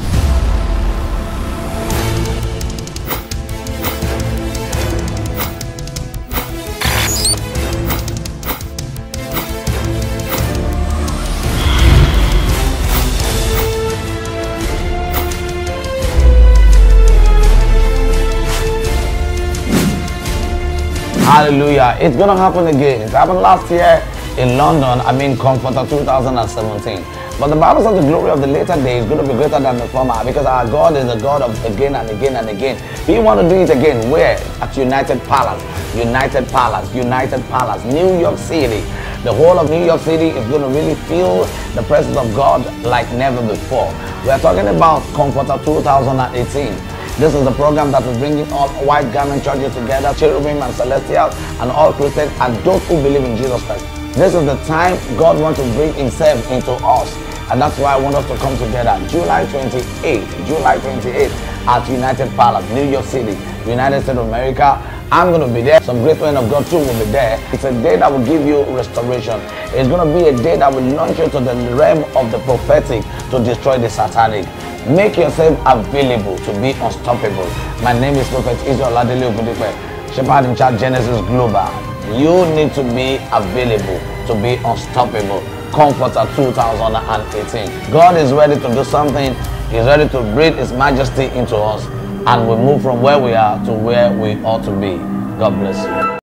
Hallelujah. It's going to happen again. It happened last year in London, I mean, Comforter 2017. But the Bible says the glory of the later day is going to be greater than the former because our God is the God of again and again and again. We want to do it again. Where? At United Palace. United Palace. United Palace. New York City. The whole of New York City is going to really feel the presence of God like never before. We are talking about Comforter 2018. This is the program that is bringing all white garment churches together, cherubim and celestials, and all Christians and those who believe in Jesus Christ. This is the time God wants to bring Himself into us. And that's why I want us to come together. July 28th, July 28th at United Palace, New York City, United States of America. I'm going to be there. Some great men of God too will be there. It's a day that will give you restoration. It's going to be a day that will launch you to the realm of the prophetic to destroy the satanic. Make yourself available to be unstoppable. My name is Prophet Israel Ladele Ogundipe, Shepherd in Charge Genesis Global. You need to be available to be unstoppable. Comforter 2018. God is ready to do something. He's ready to breathe His majesty into us. And we move from where we are to where we ought to be. God bless you.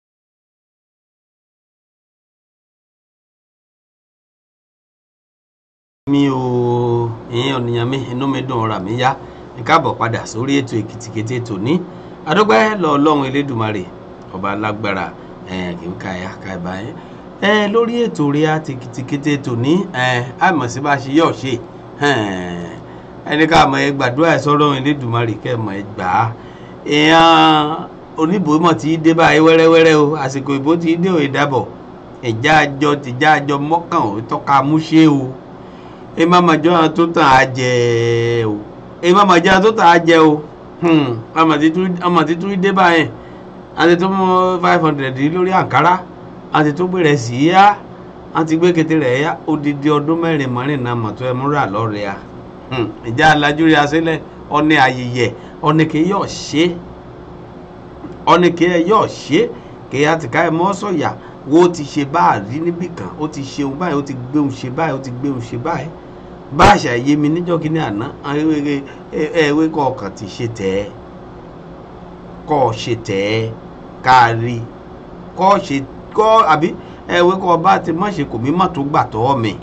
mi ò ìyẹn ọ̀nìyàn mi inú mi dùn ọ̀rà mi yá ní káàbọ̀ padà sórí ètò èkìtìkété tòní adọ́gbẹ́ lọ ọlọ́run elédùmarè ọba alágbára kì í ka ẹ̀yà ka ẹ̀bá yẹn lórí ètò rẹ̀ àti èkìtìkété tòní àmọ̀ sí bá a ṣe yọ̀ ṣe ẹni ká mọ̀ ẹ gbàdúrà ẹ sọ́rọ̀ elédùmarè kẹ́ mọ̀ ẹ gbà á èèyàn oníbò mọ̀ tí í dé báyìí wẹ́rẹ́wẹ́rẹ́ o àsìkò ìbò tí í dé òye dábọ̀ ìjà àjọ tìjà àjọ mọ́kàn ò tọ́ka múṣe o ẹ má ma jọ àwọn tó tàn á jẹ o ẹ má ma jẹ àwọn tó tàn á jẹ o àmọ̀ tí tún dé báyìí àti tó mú five hundred lórí àǹkárá àti tó gbèrè sí yá àti gbé kété rẹ̀ yá odidi ọdún mẹ́rin mọ́rin náà mọ̀tò ẹ̀ múra lọ́rẹ̀ à ìjà alájú rí asílẹ̀ ọ̀nì ayẹyẹ ọ̀nì kì í yọ̀ ṣe ọ̀nì kì í yọ̀ ṣe kì í àtìká ẹ̀ mọ́ sọ̀yà wo ti ṣe báàrí níbì kan ó ti ṣeun báyìí ó ti gbéhùn ṣe báyìí ó ti gbéhùn ṣe báyìí bá àṣà yé mi níjọ́ kí ní àná ẹ̀wé kọ̀ọ̀kan ti ṣe tẹ̀ ẹ́ kọ́ ṣe tẹ̀ ẹ́ káàrí kọ́ ṣe kọ́ àbí ẹ̀wé kọ́ bá ti má ṣe kò mí má tó gbà tọ́ mi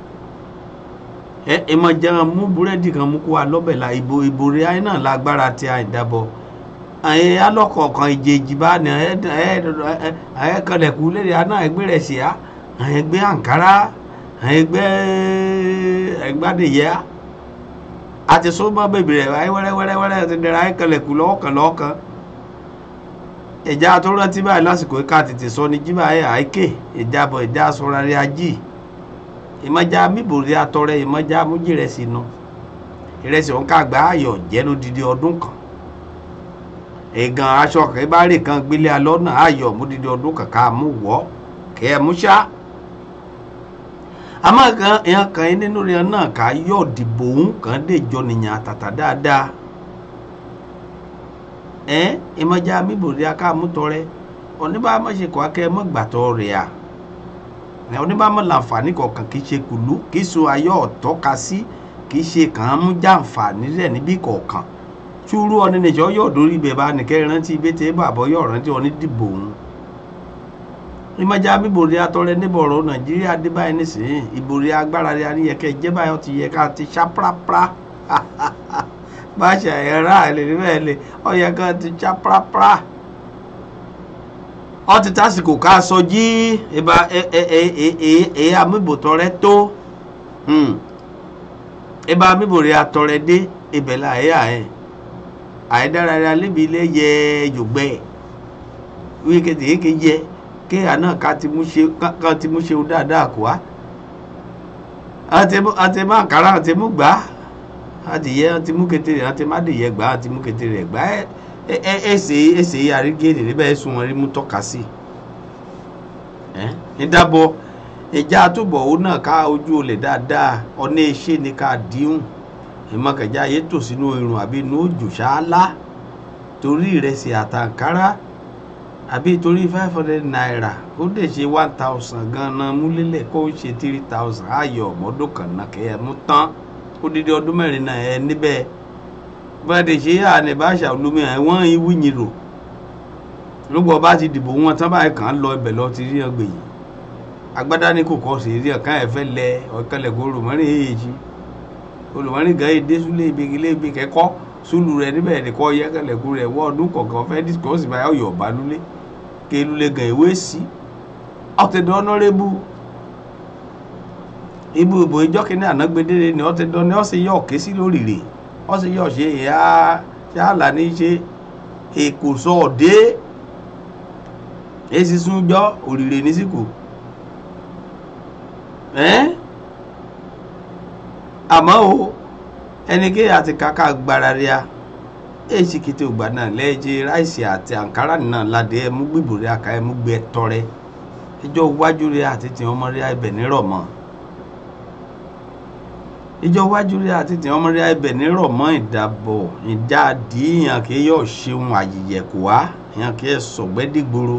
ẹ ẹ mọ jẹun mú búrẹ́dì kan mú kó wa lọ́bẹ̀ la ìbò ìbò rẹ̀ ayé náà lágbára tí a ìdábọ̀ ẹ̀yẹ alọ́kọ̀ọ̀kan ìjèjì bá ní ẹ̀yẹ kọlẹ̀kù lédè aná ẹgbẹ́ rẹ̀ sí á ẹgbẹ́ àǹkárá ẹgbẹ́ ẹgbàdìyẹ àti sọ́mọ́ bèbè rẹ̀ ayé wẹ́rẹ́wẹ́rẹ́ ti dẹ̀rẹ̀ ayé kọlẹ̀kù lọ́ọ̀kan lọ́ọ̀kan ìjà tó rántí báyìí lásìkò ká tètè sọ ní jíbà ayé àìkè ìjàbọ̀ ìjà sọ̀rọ̀ rẹ̀ ají ìmọ̀já bíbòrí atọrẹ ìmọ̀já mújìrẹsì nu ìrẹsì òun ká gbà ayọ̀ jẹ́ lódidi ọdún kan ẹ̀gàn aṣọ kẹ́bárì kan gbélé alọ́nà ayọ̀ múdidi ọdún kan ká mú wọ́ kẹ́ ẹ mú ṣá àmọ́ kan èèyàn kan yín nínú rẹ̀ náà ká yọ̀ dìbò òun kàn dé jọ nìyàn àtàtà dáadáa ẹ ìmọ̀já bíbòrí aká mú tọrẹ oníbàámọ̀ṣekọ̀ akẹ́ mọ́gbàtọ́ rẹ̀ à ẹ oníbàámọ̀ làǹfààní kọ̀ọ̀kan kì í ṣe kùlú kì í so ayọ̀ ọ̀tọ́ka sí kì í ṣe kàn án mú jàǹfààní rẹ̀ níbí kọ̀ọ̀kan túrú ọ̀nì nìjọ́ yọ̀ dórí ibẹ̀ bá nìkẹ́ rántí ibẹ̀ tẹ́ bàbọ̀ yọ̀ rántí ọ̀nì dìbò òun ìmọ̀já bíbòrí atọ́rẹ níbọ̀rọ̀ nàìjíríà dé báyìí nísìnyí ìbòrí agbára rẹ̀ àníyẹ̀kẹ́ jẹ́ báyọ̀ ti yẹ ká ti ṣá prápra bá ṣe ẹ̀rá ẹ̀ lè rí bẹ́ẹ̀ lè ọ̀yẹ̀ kan ti ṣá prápra ọ ti tásìkò ká sọ jí ìbá ẹ amúbòtọrẹ tó ìbá amúbòrè atọrẹ dé ibẹ̀ là ẹ̀ ẹ̀ àìdárayá lébi ilé yẹ yògbẹ́ wí kéde kéke yẹ kéèyà náà ká ti mú ṣe ká ti mú ṣe dáadáa kó wa àti má kàrà àti mú gbà àti yẹ àti mú kété rẹ̀ àti má dìyẹ gbà àti mú kété rẹ̀ gbà ẹ̀ ese ese àrígéèdè níbẹ̀ sùn wọn rí mú tọ́ka sí ẹ nídàbọ̀ ìjà àtúbọ̀ òun náà ká ojú olè dáadáa ọ̀nà iṣẹ́ ni ká díhùn ìmọ̀kẹ̀já ayé tò sínú irun àbí inú òjò ṣáálá torí ìrẹsì àtàǹkárá àbí torí five hundred naira ó dè ṣe one thousand gan-an múlélẹ̀ kó ṣe three thousand ayọ̀ ọ̀mọ́dún kan náà kẹ́ ẹ mú tán ó dídí ọdún mẹ́rin náà ẹ níbẹ̀ bẹ́ẹ̀ ṣe yà ní báṣà olómi ẹ̀wọ̀n ìwúnyìn rò lógbọ́ bá ti dìbò wọn tán báyìí kàn án lọ ibẹ̀ lọ ti rí ọgbẹ̀ yìí agbádá ní kò kọ́ sí rí ọ̀kan ẹ̀fẹ́ lẹ ọ̀kẹ́lẹ̀kọ́ olùmọ́rin èyí olùmọ́rin gan èdè súlé ibi ilé ibi kẹ́kọ́ súlù rẹ̀ níbẹ̀ nìkọ́ yẹ́kẹ́lẹ̀kọ́ rẹ̀ wọ́n ọdún kọ̀ọ̀kan fẹ́ discourse báyọ̀ ọ̀yọ̀ ọ̀bá lulẹ̀ ké lulẹ̀ gan ìwé sí ọ̀tẹ̀dọ̀ ọ̀nọ́rẹ́bù ibu ìbò ìjọ kìíní ànágbédére ni ọ̀tẹ̀dọ̀ ni ọ̀sẹ̀ yọ̀ ké sí lórí rè ọ̀sẹ̀ yọ̀ ṣe ìyá ṣáàlà ní ṣe èkó sọ ọ̀dẹ́ èsì súnjọ́ òrìrè ní síkò àmọ́ o ẹnikẹ́ àti kàkà gbára rí a èsì kété ògbà náà lẹ́ẹ̀jẹ̀ ráìsì àti àǹkárá náà ládé ẹmú gbìbò rí aka ẹmú gbé ẹtọ rẹ ìjọ wájú rí àti tìǹ ọmọ rí ibẹ̀ nírọ̀ mọ́ ìjọ wájú rí àti tìǹ ọmọ rí ibẹ̀ nírọ̀ mọ́ ìdàbọ̀ ìdáàdì ìyàn kì í yọ̀ ṣeun àyìyẹ̀kù wá ìyàn kì í sọ̀gbẹ́dìgboro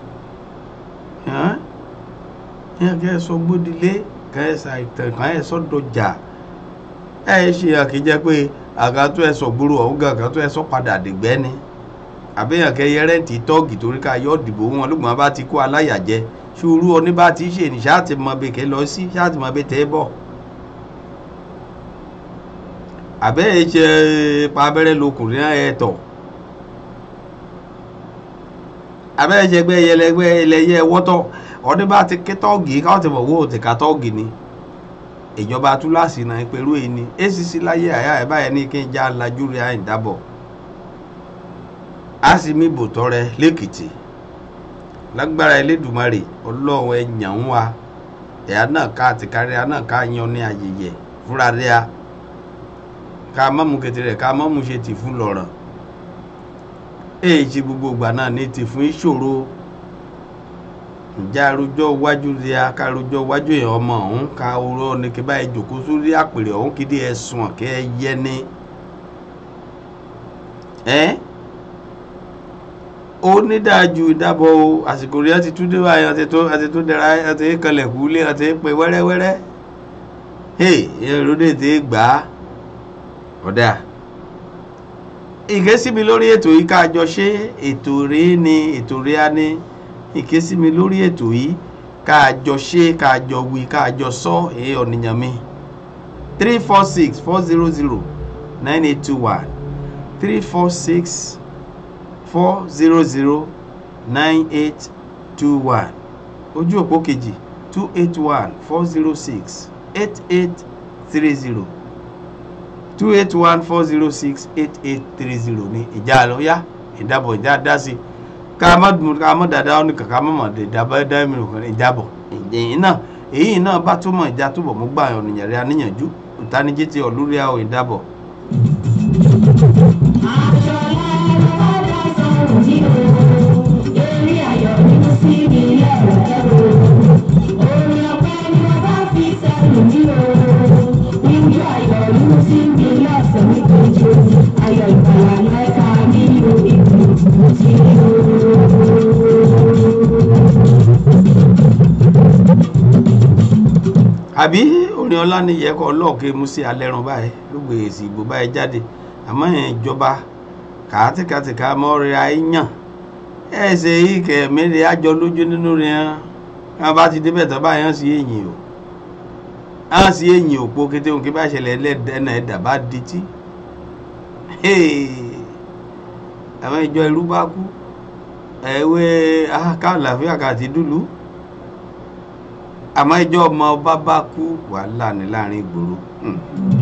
ìyàn kì í sọ gbódìlé kì í ṣàìtàn kì í sọ̀dọ̀jà ẹ̀ ṣe ìyàn kì í jẹ́ pé àgàtú ẹ sọ gbúrú ọ̀hún gan àgàtú ẹ sọ padà dìgbẹ́ ni àbẹ̀yàn kẹyẹ rẹ́ǹtì tọ́ọ̀gì torí ká yọ dìbò wọn lùgbọ́n bá ti kó aláyàjẹ ṣùúrù ọní bá ti ṣe ní ṣáàtì mọ bẹ́ẹ̀ kẹ́ lọ sí ṣáàtì mọ bẹ́ẹ̀ tẹ́ bọ̀ àbẹ́yẹ ṣe pa abẹ́rẹ́ lọkùnrin náà ẹ tọ̀ àbẹ́yẹ ṣe gbẹ́ ẹyẹlẹgbẹ́ ẹlẹ́yẹ wọ́tọ̀ ọní bá ti ké tọ́ọ̀gì káwọn ti mọ̀ wó ti ká tọ́ọ̀gì ni ìjọba túláàsì náà pẹ̀lú ẹni acc láyé àyà ẹ̀ báyẹn ní kí n já lajú rẹ̀ àyìn dábọ̀ a sì mí bòtọ́ rẹ lẹ́kìtì lágbára elédùmarè ọlọ́run ẹ̀yàn ń wa ẹ̀yà náà ká àti kárí a náà ká yan ní ayẹyẹ fúnra rẹ̀ a ká mọ́mú kété rẹ̀ ká mọ́mú ṣe tì fún lọ́rọ̀ èyí ṣe gbogbo ìgbà náà ní tì fún ìṣòro ǹjẹ́ arojọ́ iwájú rí a ká arojọ́ iwájú èèyàn ọmọ ọ̀hún ká oró ní kí báyìí jòkó sórí àpèrè ọ̀hún kí dé ẹ̀sùn ọ̀kẹ́ ẹ yẹ ní. ẹ́ ó ní dájú ìdábọ̀ o àsìkò rí ọtí túndé wáyé ọtí tó ọtí tó dẹ̀ra ọtí kanlẹ̀ kúlé ọtí pé wẹ́rẹ́wẹ́rẹ́ hey ìròdè tí gbà á ọ̀dà ìkẹ́sí mi lórí ètò yìí ká jọ ṣe ètò rí ni ètò rí á ní ìké sí mi lórí ètò yìí káàjọ ṣe káàjọ wí káàjọ sọ èé ọ̀nìyàn mi three four six four zero zero nine eight two one three four six four zero zero nine eight two one ojú òpó kejì two eight one four zero six eight eight three zero two eight one four zero six eight eight three zero ní ìjà lọ yá ìdábọ̀ ìjà dá sí i ká má dùn ká má dàda ọ́ ní kàkà má mà dé dábà dá mi nìkan ní ìjábọ̀ ìdẹ̀yìn náà èyí náà bá túmọ̀ ìjà túbọ̀ mú gbà ọ̀nìyàn rẹ̀ aníyànjú ìtanijí ti ọ̀lúrí àwọn ìdábọ̀. Ayọ̀ ìgbàlà lẹ́ka nínú ìlú tí ó. àbí orin ọlá ni yẹ kọ ọlọ́ọ̀kẹ́ mú sí alẹ́run báyìí ló gbé èsì ìbò báyìí jáde àmọ́ ẹ̀ ìjọba kàátìkàtìkà mọ́rin àìyàn ẹ̀ ṣe ìkẹ́ mẹ́rin àjọ lójú nínú rẹ̀ hàn wọn bá ti débẹ̀ tán báyìí hàn sí èyìn o hàn sí èyìn òpó kété òun kí bá ṣẹlẹ̀ ẹlẹ́dẹ̀ẹ́nà ẹ̀dà bá dití àwọn ìjọ ìlú bá kú ẹ̀wẹ́ káàlàfíà kàti dúlù àmọ́ ìjọ ọmọ ọba bá kú wàhálà ní láàrin ìgboro. Hmm.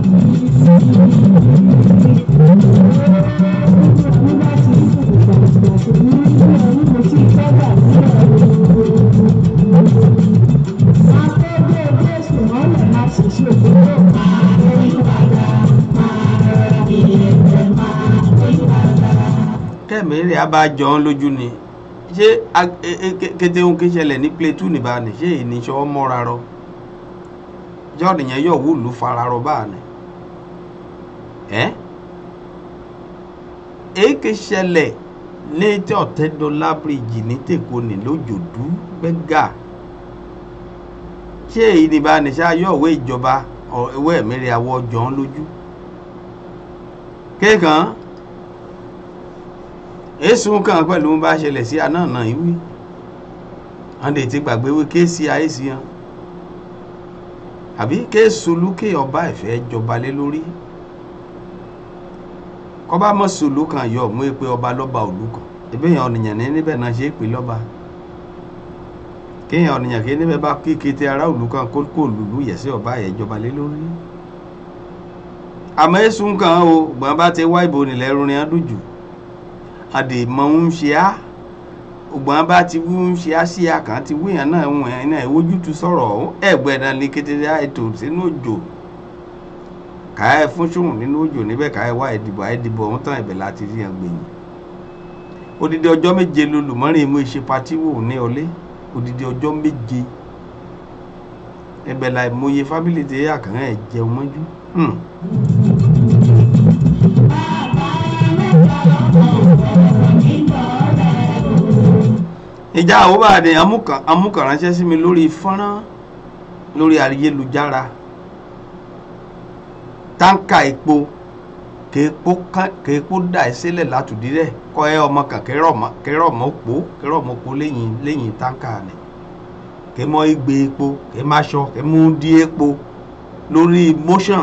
kẹ́mi rẹ̀ á bá jọ ọ́n lójú ni ṣé a- e- e- ke- kété ohun kí ṣẹlẹ̀ ní plẹ̀tù ní báà ní ṣé ìníṣọ́ mọ́ra rọ jọ́ọ̀dì yẹn yọ̀ wúlù fara rọ báà ní. ẹ́ èké ṣẹlẹ̀ ní tí ọ̀tẹ́dọ́lá bíríjì ní tèkó ní lójòdú gbẹ́gà ṣé èyí ní báà ní ṣá yọ̀ òwe ìjọba ọ̀- ewé ẹ̀mẹ́rẹ́ àwọ̀ jọ ọ́n lójú kéèkàn èsùn kan pẹ̀lú bá ṣẹlẹ̀ sí àná náà ìwí wọ́n lè ti gbàgbé wí kéèsì àìsí hàn àbí kéèsù lúkè ọba ìfẹ́ jọba lé lórí kọba mọ́ sùlù kan yọ mú pé ọba lọ́ba òlú kan ẹbí èèyàn ọ̀nìyàn ní níbẹ̀ náà ṣe é pè lọ́ba kéèyàn ọ̀nìyàn kí níbẹ̀ bá kí kété ará òlú kan kó kó lùlù yẹ̀ sí ọba yẹn jọba lé lórí àmọ́ èsùn kan o gbọ́n bá ti wá ìbò nílẹ̀ rúrin adójú àdè mọ ń ṣe á ògbọ́n bá ti wú ń ṣe á sí àkàn ti wú yẹn náà wọ̀n ẹ̀ náà ìwójútu sọ̀rọ̀ ọ̀hún ẹ̀gbẹ́ náà ní kété ètò sínú òjò káyọ̀ fún ṣòwò nínú òjò níbẹ̀ káyọ̀ wá ìdìbò àìdìbò ọ̀hún tán ìbẹ̀ láti rí yẹn gbẹ̀yìn odidi ọjọ́ méje lolùmọ́rin ìmú ìṣe patí wò ní ọlé odidi ọjọ́ méje ẹbẹ̀ la ìmọye fábílì tí àkàn ẹ̀ jẹun mọ́jú. Hmm. ìjà àwòbàdì amúkànránṣẹ́ sí mi lórí fọ́nrán lórí ayélujára táǹkà epo kèépo dà ẹ́ sílẹ̀ látùdí rẹ̀ kọ́ ẹ ọmọ kan kérò mọ́ pò kérò mọ́ pò lẹ́yìn lẹ́yìn táǹkà ni kèémọ́ igbe epo kèémáṣọ kèémú dí epo lórí motion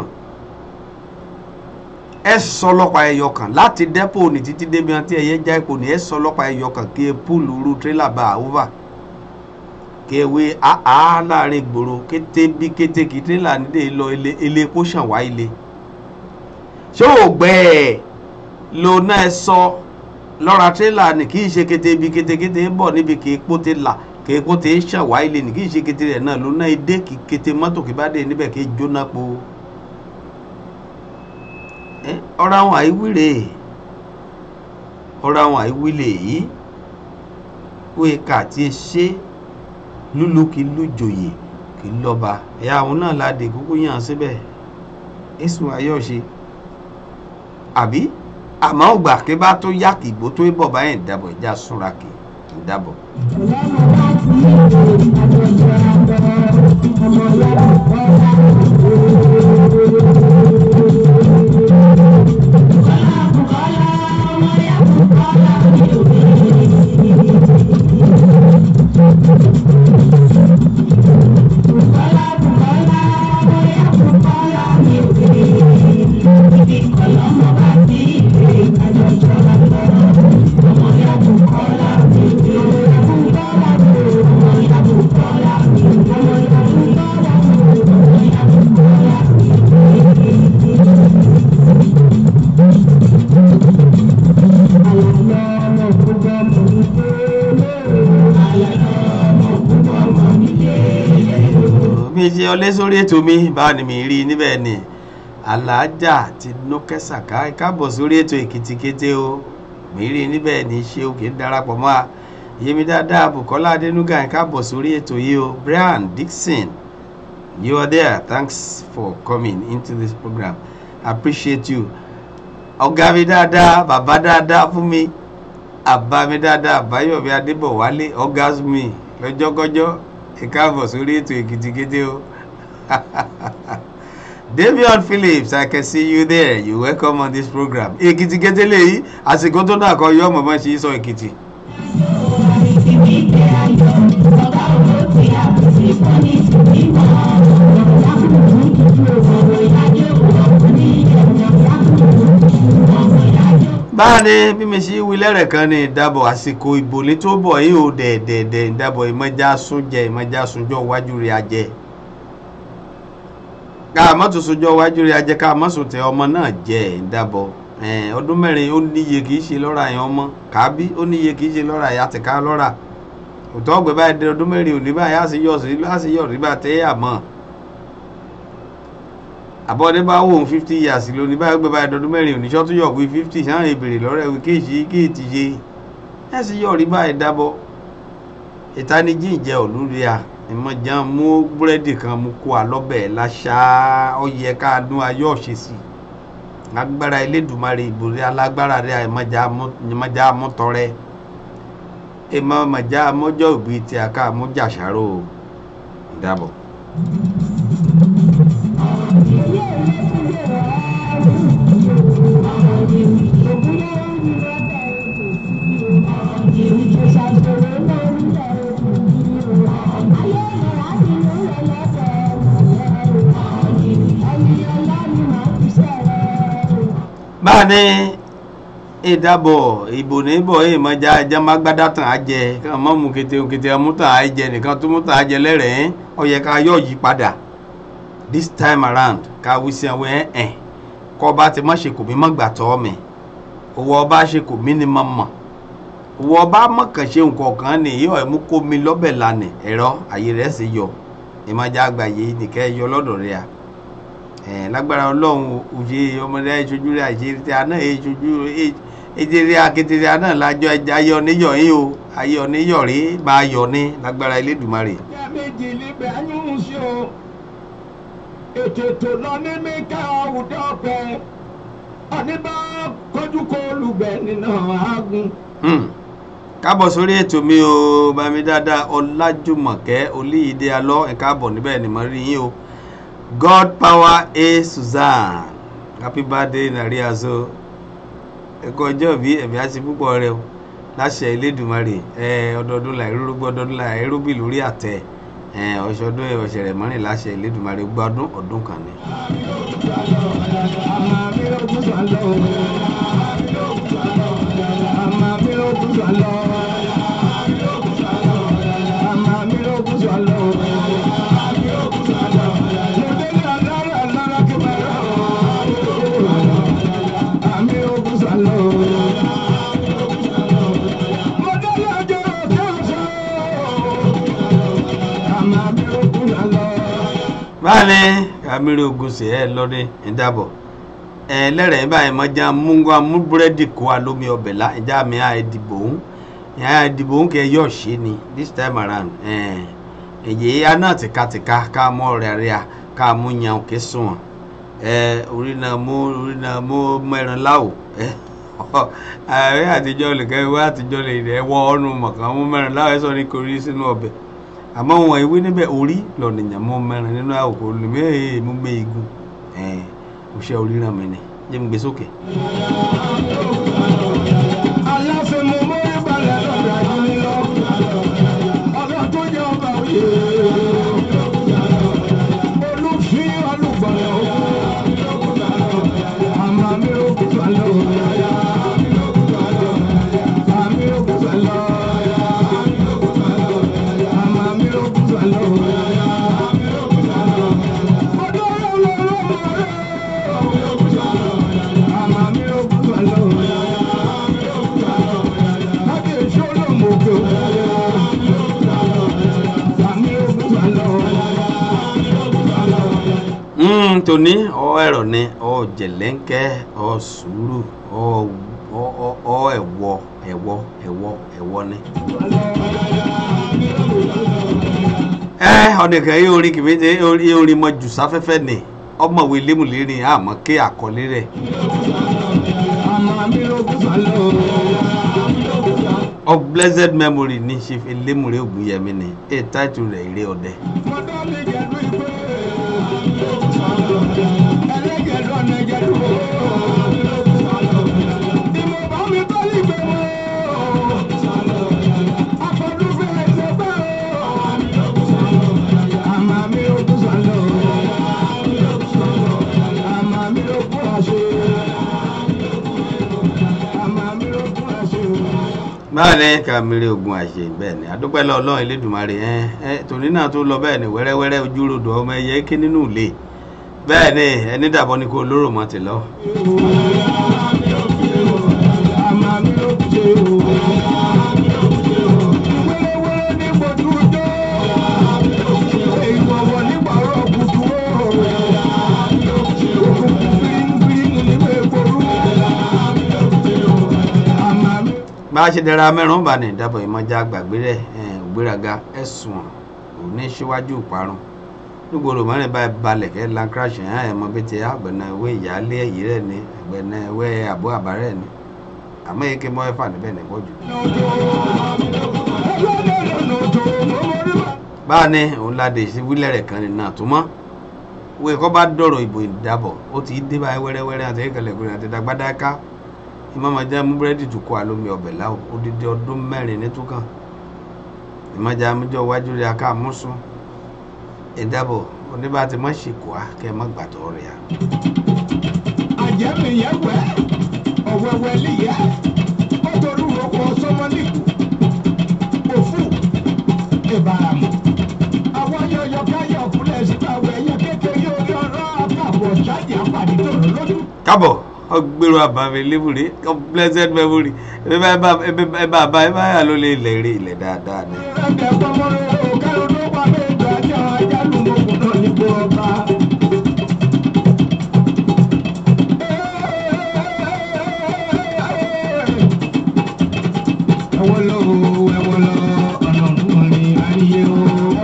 ẹ sọ ọlọ́pàá ẹyọ kan láti dẹ́pò ní títí débi hàn tí ẹyẹ já epo ní ẹ sọ ọlọ́pàá ẹyọ kan kí e púùlù ru tírélà bá a over kí ẹ wé àá láàrin ìgboro kété bí kété kí tírélà nídé lọ ilé ilé epo ṣàn wá ilé ṣé ò gbẹ ẹ lo náà ẹ sọ lọ́ra tírélà ní kì í ṣe kété bí kété kété bọ̀ níbi kì í pó tẹ là kì í pó tẹ ṣàn wá ilé ní kì í ṣe kété rẹ̀ náà lo náà ẹ dé kí kété mọ́tò kí bá dé níbẹ̀ kí í jóná po ọ̀rọ̀ àwọn àìwíre ọ̀rọ̀ àwọn àìwílé yìí wíì ká tí ẹ ṣe lúlú kí lójòyè kí lọ́ba ẹ̀yà àwọn náà láde kúkú yàn síbẹ̀ èsùn ayọ̀ṣe àbí àmọ́ ọgbà kí bá tó yá kì ìgbó tó bọ̀ báyìí ìdábọ̀ ìjà súnra kì í dábọ̀. Thank you. ṣe ọlé sórí ètò mi báwo ni mi rí i níbẹ̀ ni aláàjà ti nókẹ́ sàká káàbọ̀ sórí ètò èkìtì kété o mi rí i níbẹ̀ ni ṣé o kì í darapọ̀ mọ́ a yémi dáadáa bukola adenuga káàbọ̀ sórí ètò yìí o brian dixon you are there thanks for coming into this program I appreciate you ọ̀gá mi dáadáa bàbá dáadáa fún mi àbá mi dáadáa àbáyọ̀mí adébọ̀wálé ọ̀gá mi lọ́jọ́kọ́jọ́ ìkáàbọ̀ sórí ètò èkìtì kété o davion phillips i can see you there you welcome on this program èkìtì kété lèyí àsìkò tó náà kọ yọ ọmọ bá ṣe sọ èkìtì. báàní bí mi ṣe wí lẹ́rẹ̀ kan ní ìdábọ̀ àsìkò ìbò ní tó bọ̀ yìí ò dẹ̀ẹ̀dẹ̀ẹ̀dẹ̀ ìdábọ̀ ìmọ̀já súnjẹ ìmọ̀já súnjọ́ wájú rẹ̀ ajẹ́ ká mọ́tò súnjọ́ wájú rẹ̀ ajẹ́ ká mọ́sùn tẹ ọmọ náà jẹ́ ìdábọ̀ ọdún mẹ́rin ó níye kì í ṣe lọ́ra yẹn ọmọ kábí ó níye kì í ṣe lọ́ra yẹn àtẹ̀ká lọ́ra òtọ́ ọ̀gbẹ́ báyìí dé ọdún mẹ́rin òní báyìí á sì yọ̀ sí á sì yọ̀ rí bá tẹ́ àmọ́ àbọ̀dé bá wò ó fifty years lónìí báyìí gbé báyìí dọdún mẹ́rin òníṣọ́ tó yọ̀ pé fifty sáà ìbèrè lọ́rẹ́ wí kéèṣì kéètì yé ẹ sì yọ̀ rí báyìí dábọ̀ ìtanijí ìjẹ́ olúria ìmọ̀já mú búrẹ́dì kan mú kó alọ́bẹ̀ láṣá ọyẹ ká dún ayọ́ ṣe sí agbára elédùnmarè ìbòrí alágbára rẹ ìmọ̀já mọ́tọrẹ ìmọ̀já mọ́jọ́ òbí tí a ká mú jàṣàrò ìdábọ̀. báàní ìdábọ̀ ìbò níbọ̀ èyí mọ́já ẹja má gbádá tàn á jẹ kàn mọ́ mú kété kété ọmú tàn á jẹ nìkan tó mú tàn á jẹ lẹ́rẹ̀ẹ́ ó yẹ ká yọ̀ yí padà this time around ká wí sí àwọn ẹ̀ ẹ̀ kọ́ ọba ti mọ̀ ṣe kò mí mọ̀ gbà tọ́ mi owó ọba ṣe kò mí ni mọ̀ mọ̀ owó ọba mọ̀kàn ṣe nǹkan kan ní ìyọ̀ ẹ̀mú kó mi lọ́bẹ̀ lánàá ẹ̀rọ àyè rẹ̀ sì yọ ìmọ̀já àgbáyé nìkẹ́ yọ lọ́dọ̀ rẹ̀ à ẹ̀ lágbára ọlọ́run òye ọmọdé ìṣojú rẹ̀ àṣírí tí a náà ìṣojú ìdírí akékeré a náà lájọ ayé oníyọ̀ yín o ayé oníyọ̀ rí máa yọ̀ ní lágbára Elédùmarè. ìyá méjì níbẹ̀ ayún sí o ètò ètò lọ ní mẹ́ka àwùjọ ọ̀pẹ àníbá kọjú kó olùgbẹ́ nínú àágùn. káàbọ̀ sórí ètò mi o bami dáadáa ọlájúmọ̀kẹ́ olíyìídé alọ́ ẹ̀ka àbọ̀ níbẹ̀ ni mo rí yín o god power a suzanne happy birthday nàríàzó ẹ̀kọ́ ọjọ́ bí ẹ̀mí á ti púpọ̀ rẹ o láṣẹ Elédùmarè ẹ ọdọọdún là irúgbó ọdọọdún là irúbì lórí àtẹ ẹ ọṣọdún ọṣẹ rẹ mọ́rin láṣẹ Elédùmarè gbọ́dún ọdún kan ni. báyìí kàmírì ogunṣe ẹ lọdẹ ìdábọ ẹ lẹrẹ báyìí mọjá múngá mú búrẹ́dì kó wa lómi ọbẹ̀ lá ìjà mi á dìbò ń ìyá dìbò ń kẹ yọ ṣe ni this time around ẹ èyí ya náà tìkatìka ká mọ ọ̀rẹ́ rẹ à ká mú yan òkè sùn ẹ orí náà mú orí náà mú mẹ́rin láwò ẹ ààrẹ àtijọ́ olùkẹ́ ìwé àtijọ́ lè rẹ̀ wọ ọ́nù mọ̀kàn mú mẹ́rin láwò ẹ sọ ní korí sínú ọbẹ̀ àmọ́ wọn ìwé níbẹ̀ orí lọ́nìyàn mọ́ mẹ́rin nínú àwòkọ́ olùmí èyí mú gbé igun ẹ̀ òṣè oríran mi ni jẹ́ mi gbé sókè. aláfẹ́ mo mórí balẹ̀ lọ́dọ̀ àjọyìn lọ ọ̀gá tó jẹ́ ọba òye olùfín olùgbọ̀nà àmà mi ò gbà lọ àmì ò gbà lọ àmà mi ò gbà lọ. Ọdún ọlọ́run ọlọ́run àmà mi ò gbà lọ. tòní ọ ẹ̀rọ ni ọ jẹ̀lẹ́ńkẹ́ ọ sùúrù ọ ọ ọ- ọ ẹ̀wọ̀ ẹ̀wọ̀ ẹ̀wọ̀ ẹ̀wọ̀ ni. ẹ ọ̀nìkan yóò rí kìmíte yóò rí mọ jù sáfẹ́fẹ́ ni ọmọwé lémùlérin àmọ́ ké àkọlé rẹ̀. of blessed memory ní ṣe fi lémùrè ògùnyẹmí ni ẹ táìtù rẹ̀ eré ọdẹ. báyìí ní ká mìíràn ogun àṣẹ bẹ́ẹ̀ ni adúpẹ́ lọ ọlọ́run elédùnmarè ẹ ẹ tòní náà tó lọ bẹ́ẹ̀ ni wẹ́rẹ́wẹ́rẹ́ ojúrodò ọmọ ẹyẹ ké nínú ilé bẹ́ẹ̀ ni ẹni dàbọ̀ ni kò lóró mọ́ ti lọ. bá a ṣe dẹra mẹ́rùn bá ní ìdábọ̀ ìmọ̀já gbàgbé rẹ̀ ògbéraga ẹ̀sùn òní síwájú ìparun nígboro mọ́rin báyìí balẹ̀ kẹ́ lankrash ẹ̀ ẹ̀ mọ bí ti àgbẹ̀nà ìwé ìyáálé èyí rẹ̀ ni àgbẹ̀nà ìwé àbó àbárẹ̀ ni àmọ́ èké mọ́ ẹ̀fà níbẹ̀ ní pọ̀jù. báà ní òun ládé sí wílẹ̀ rẹ̀ kan nínú àtúmọ̀ wíwẹ̀ kọ́ bá dọ̀rọ̀ ìbò ìdábọ̀ ó ti dé báyìí wẹ́rẹ́wẹ́rẹ́ àti ìkẹlẹ̀kùnrin àti ìdàgbàdáká ìmọ̀mọ̀já mú búrẹ́dì tó kọ́ àlómi ọbẹ̀ láwọ̀ odidi ọdún mẹ́rin ní túkàn ìmọ̀já amújọ wájú rẹ̀ aká mọ́sùn ìdábọ̀ oníbà tí mọ̀ ṣe kọ́ á kẹ́ ẹ mọ́ gbàtọ́ rẹ̀ á. àjẹmí yẹn wẹ ọ̀wẹ́wẹ́ lìyẹ ó torí roko sọmọlìkù òfù ìbàràmù àwọn yọyọ káyọ kúlẹ̀ síbáwé ẹyẹ kékeré orí ọ̀rọ̀ àkàbọ̀ ṣáàjì àpàdé tòrò lójú. kábọ̀ ọgbẹ́rù àbámi lébùrẹ́ blessed memory ẹ bá ẹ bá bá ẹ bá yà ló lè ilẹ̀ rí ilẹ̀ dáadáa ni. ìrẹ́kẹ̀ pọ́nmọ́rẹ́ o kẹ́rù ló wà méjọ ajá ajálù mọ́kùn náà nígbò ọba. ẹ̀wọ̀n lọ o ẹ̀wọ̀n lọ ọ̀nà ọ̀gbìn ayé o.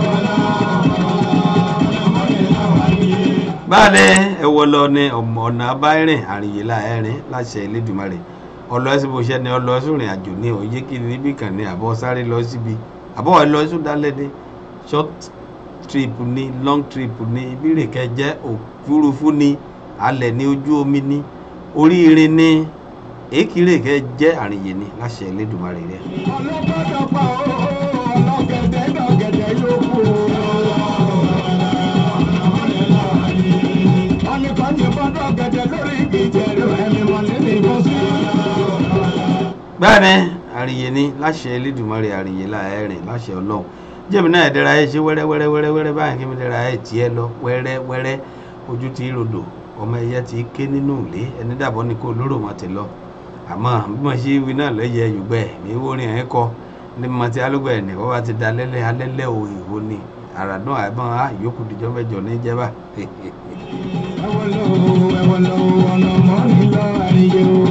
báàlẹ̀ ẹ̀wọ̀ lọ ní ọmọ ọ̀nà abáyẹ̀rìn àríyé láẹ̀rìn láṣẹ Elédùmarè ọlọ́ ẹ̀sìn bó ṣe ni ọlọ́ ẹ̀sùn rìn àjò ní òye kiri níbì kan ní àbọ̀ sáré lọ síbi àbọ̀ ẹ̀ lọ ẹ̀sùn dálẹ̀ ní short trip ní long trip ní ibìrè kẹjẹ òfurufú ní alẹ̀ ní ojú omi ní oríire ní èkìrè kẹjẹ àríyé ní láṣẹ Elédùmarè rẹ. ọlọ́gbọ́dọ̀ pa ó ọlọ́gẹ̀dẹ̀ lọ́gẹ̀dẹ̀ yóò kú o. ọ̀nìkan yìnbọn lọ́gẹ̀dẹ̀ lórí ìjẹ̀rù ẹ̀mí mọ̀lẹ́ ní ìbọ̀sí. bẹ́ẹ̀ni àríyé ní láṣẹ Elédùmarè àríyé láẹ̀rìn láṣẹ Ọlọ́run jẹ́mi náà ẹ̀dẹ́ra ẹ̀ ṣe wẹ́rẹ́ wẹ́rẹ́ wẹ́rẹ́ wẹ́rẹ́ báyìí kí mi dẹ́ra ẹ̀ tiẹ̀ lọ wẹ́rẹ́ wẹ́rẹ́ ojú ti rodò ọmọ ẹyẹ ti ké nínú ilé ẹni dàbọ̀ ni kò lóró wọn ti lọ àmọ́ bí mo ṣe wí náà lẹ́yẹ yùgbẹ́ ní orin ẹ̀ kọ́ ní mo ti alúgbẹ̀ ní wọ́n bá ti da lẹ́lẹ́ alẹ́lẹ́ o ìwo ni àràdún àìbọ̀n á ìyókù dìjọ́ mẹ́jọ ní jẹ́bà ẹ̀wọ̀n lọ ẹ̀wọ̀n lọ ọ̀nà mọ́rin lọ àríyé o.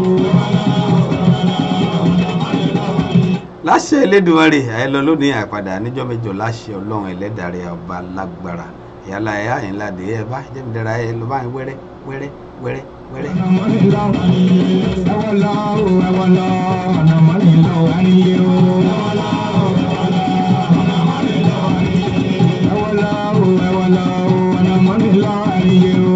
láṣẹ Elédùmarè àìlọ lónìí àpàdà níjọ́ mẹ́jọ láṣẹ Ọlọ́run ẹlẹ́dàrẹ ọba lágbára ìyálà ẹ̀ àyìnládé ẹ̀ bá jẹ́mi dẹ́ra ẹ̀ lọ báyìí wẹ́rẹ́ wẹ́rẹ́ wẹ́rẹ́ wẹ́rẹ́. ọ̀nà mọ́rin lọ ẹ̀wọ̀n lọ ẹ̀wọ̀n lọ ọ̀nà mọ́rin lọ àríyé o. ẹ̀wọ̀n lọ ẹ̀wọ̀n lọ ọ̀nà mọ́rin lọ àríyé o.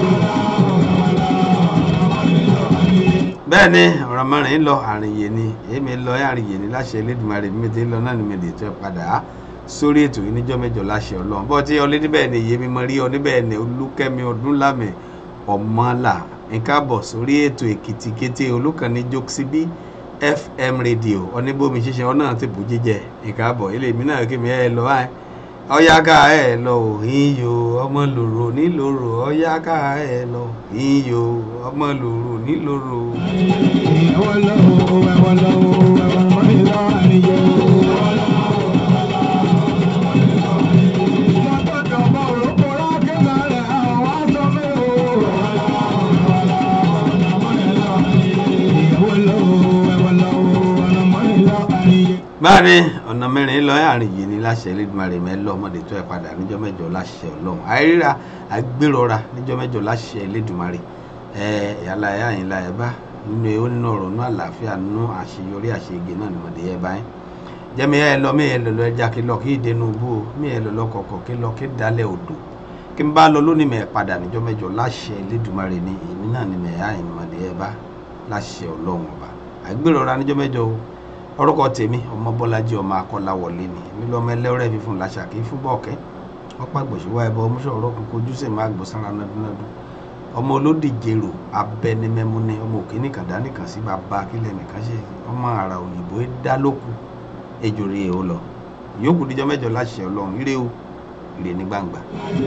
bẹ́ẹ̀ ni ọ̀rọ̀ mẹ́rin ń lọ àrìnyè ni èmi lọ àrìnyè ni láṣẹ Elédùmarè mi ti ń lọ náà ni mi lè tẹ́ padà á sórí ètò yìí níjọ́ mẹ́jọ láṣẹ Ọlọ́run bọ́ tí ọlé níbẹ̀ ni èyí mi mọ rí ọ níbẹ̀ ni Olúkẹ́mi Ọdúnlámì Ọmọlà nǹkan bọ̀ sórí ètò Èkìtì kété olùkànnì Jokesibi FM rédíò oníbòmí ṣíṣe ọ náà ti bù jíjẹ nǹkan bọ̀ ilé mi náà kí mi ẹ lọ báyìí ọyáká ẹ lọ ìyó ọmọ lòrò nílòrò ọyáká ẹ lọ ìyó ọmọ lòrò nílòrò. ẹ̀wọ̀n lọ ẹ̀wọ̀n lọ ẹ̀wọ̀n mọ́rin lọ àríyé o. Lọ́dọ̀dọ̀ bọ̀ òrókò rákẹ́ lálẹ́ àwọn aṣọ mi o. báyìí ọ̀nà mẹ́rin lọ àárín yìí ní láṣẹ Elédùmarè mẹ́lọ ọmọdé tó ẹ̀ padà níjọ́ mẹ́jọ láṣẹ ọlọ́run àìríra àgbérọra níjọ́ mẹ́jọ láṣẹ Elédùmarè ẹ̀ yàrá ẹ̀ àyìnlá ẹ̀ bá nínú ẹ̀ ó nínú ọ̀rọ̀ nínú àlàáfíà nínú àṣeyọrí àṣeyege náà ni mọ̀dé ẹ̀ báyìí jẹ́mi ẹ̀ lọ mí ẹ̀ lọ lọ ẹja kí lọ kí ìdẹnu bú o mí ẹ̀ lọ lọ kọ̀kọ̀ kí lọ kí dalẹ̀ odò kí n bá lọ lónìí mẹ́ padà níjọ́ mẹ́jọ láṣẹ Elédùmarè ni èmi náà ni mẹ́ àyìn mọ̀dé ẹ̀ bá láṣẹ ọlọ́run ọba àgbérọra níjọ́ mẹ́jọ o orúkọ tèmi ọmọ bọ́lájí ọmọ akọ́láwọlé ni èmi lọ́mọ ẹlẹ́rẹ́ fífún làṣà kì í fún bọ́ọ̀kẹ́ ọ̀pá gbòṣùwà ẹ̀bọ ọmúṣọ̀rọ̀ kún kojú sì máa gbọ́ sára nádúnádú ọmọ olódìjèrò abẹnimẹ́múni ọmọ òkè nìkan dá nìkan sí bàbá akílẹ̀ nìkan ṣe ọmọ àrà òyìnbó ẹ dá lóku ejò rí èho lọ yòókù díjọ́ mẹ́jọ láṣẹ ọlọ́run ire o ire ní gbangba.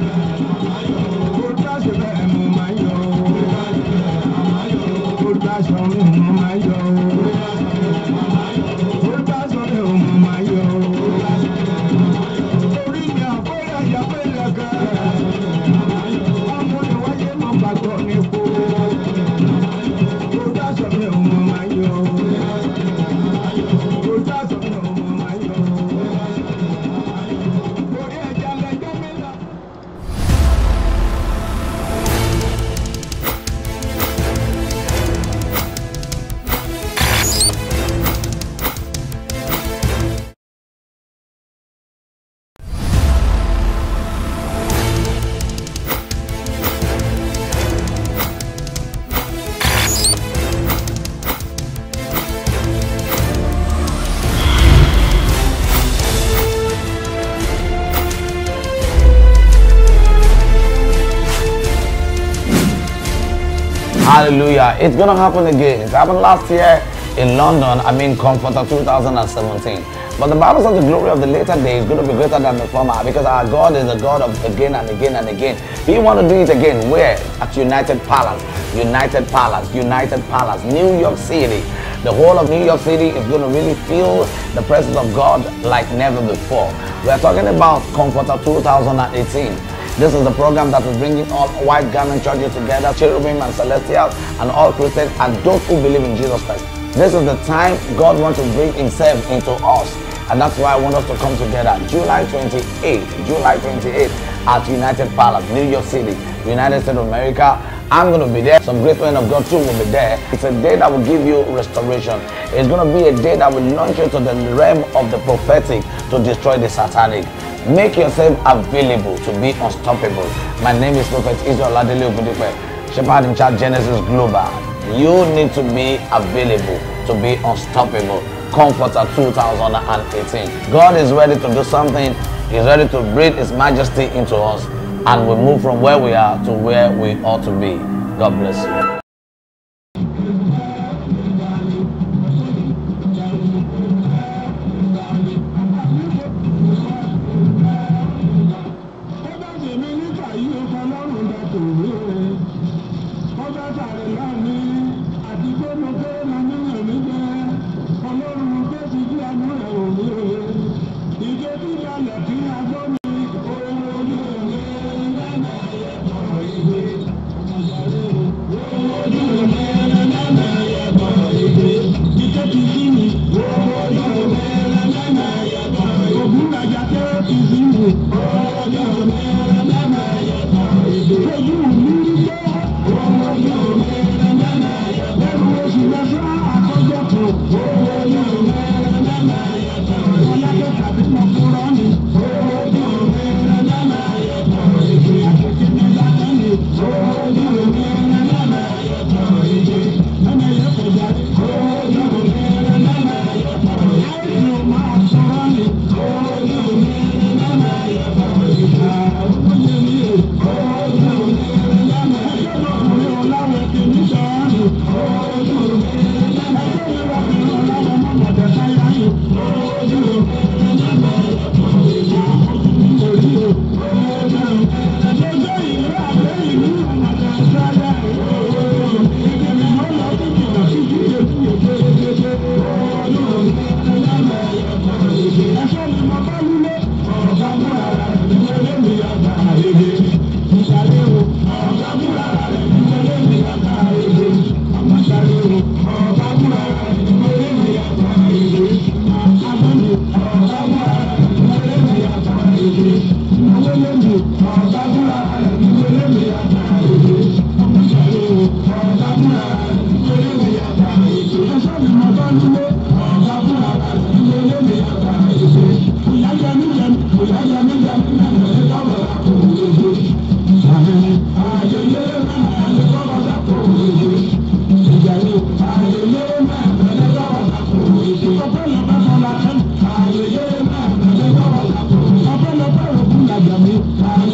Hallelujah. It's going to happen again. It happened last year in London, I mean Comforter 2017. But the Bible says the glory of the later day is going to be greater than the former because our God is the God of again and again and again. He want to do it again. Where? At United Palace. United Palace. United Palace. New York City. The whole of New York City is going to really feel the presence of God like never before. We are talking about Comforter 2018. This is the program that is bringing all white garment churches together, cherubim and celestials, and all Christians and those who believe in Jesus Christ. This is the time God wants to bring Himself into us. And that's why I want us to come together. July 28th, July 28th at United Palace, New York City, United States of America. I'm going to be there. Some great men of God too will be there. It's a day that will give you restoration. It's going to be a day that will launch you to the realm of the prophetic to destroy the satanic. Make yourself available to be unstoppable. My name is Prophet Israel Adele Ogundipe, Shepherd in Charge Genesis Global. You need to be available to be unstoppable. Comforter 2018. God is ready to do something. He's ready to breathe His majesty into us and we move from where we are to where we ought to be. God bless you. Thank you. mi.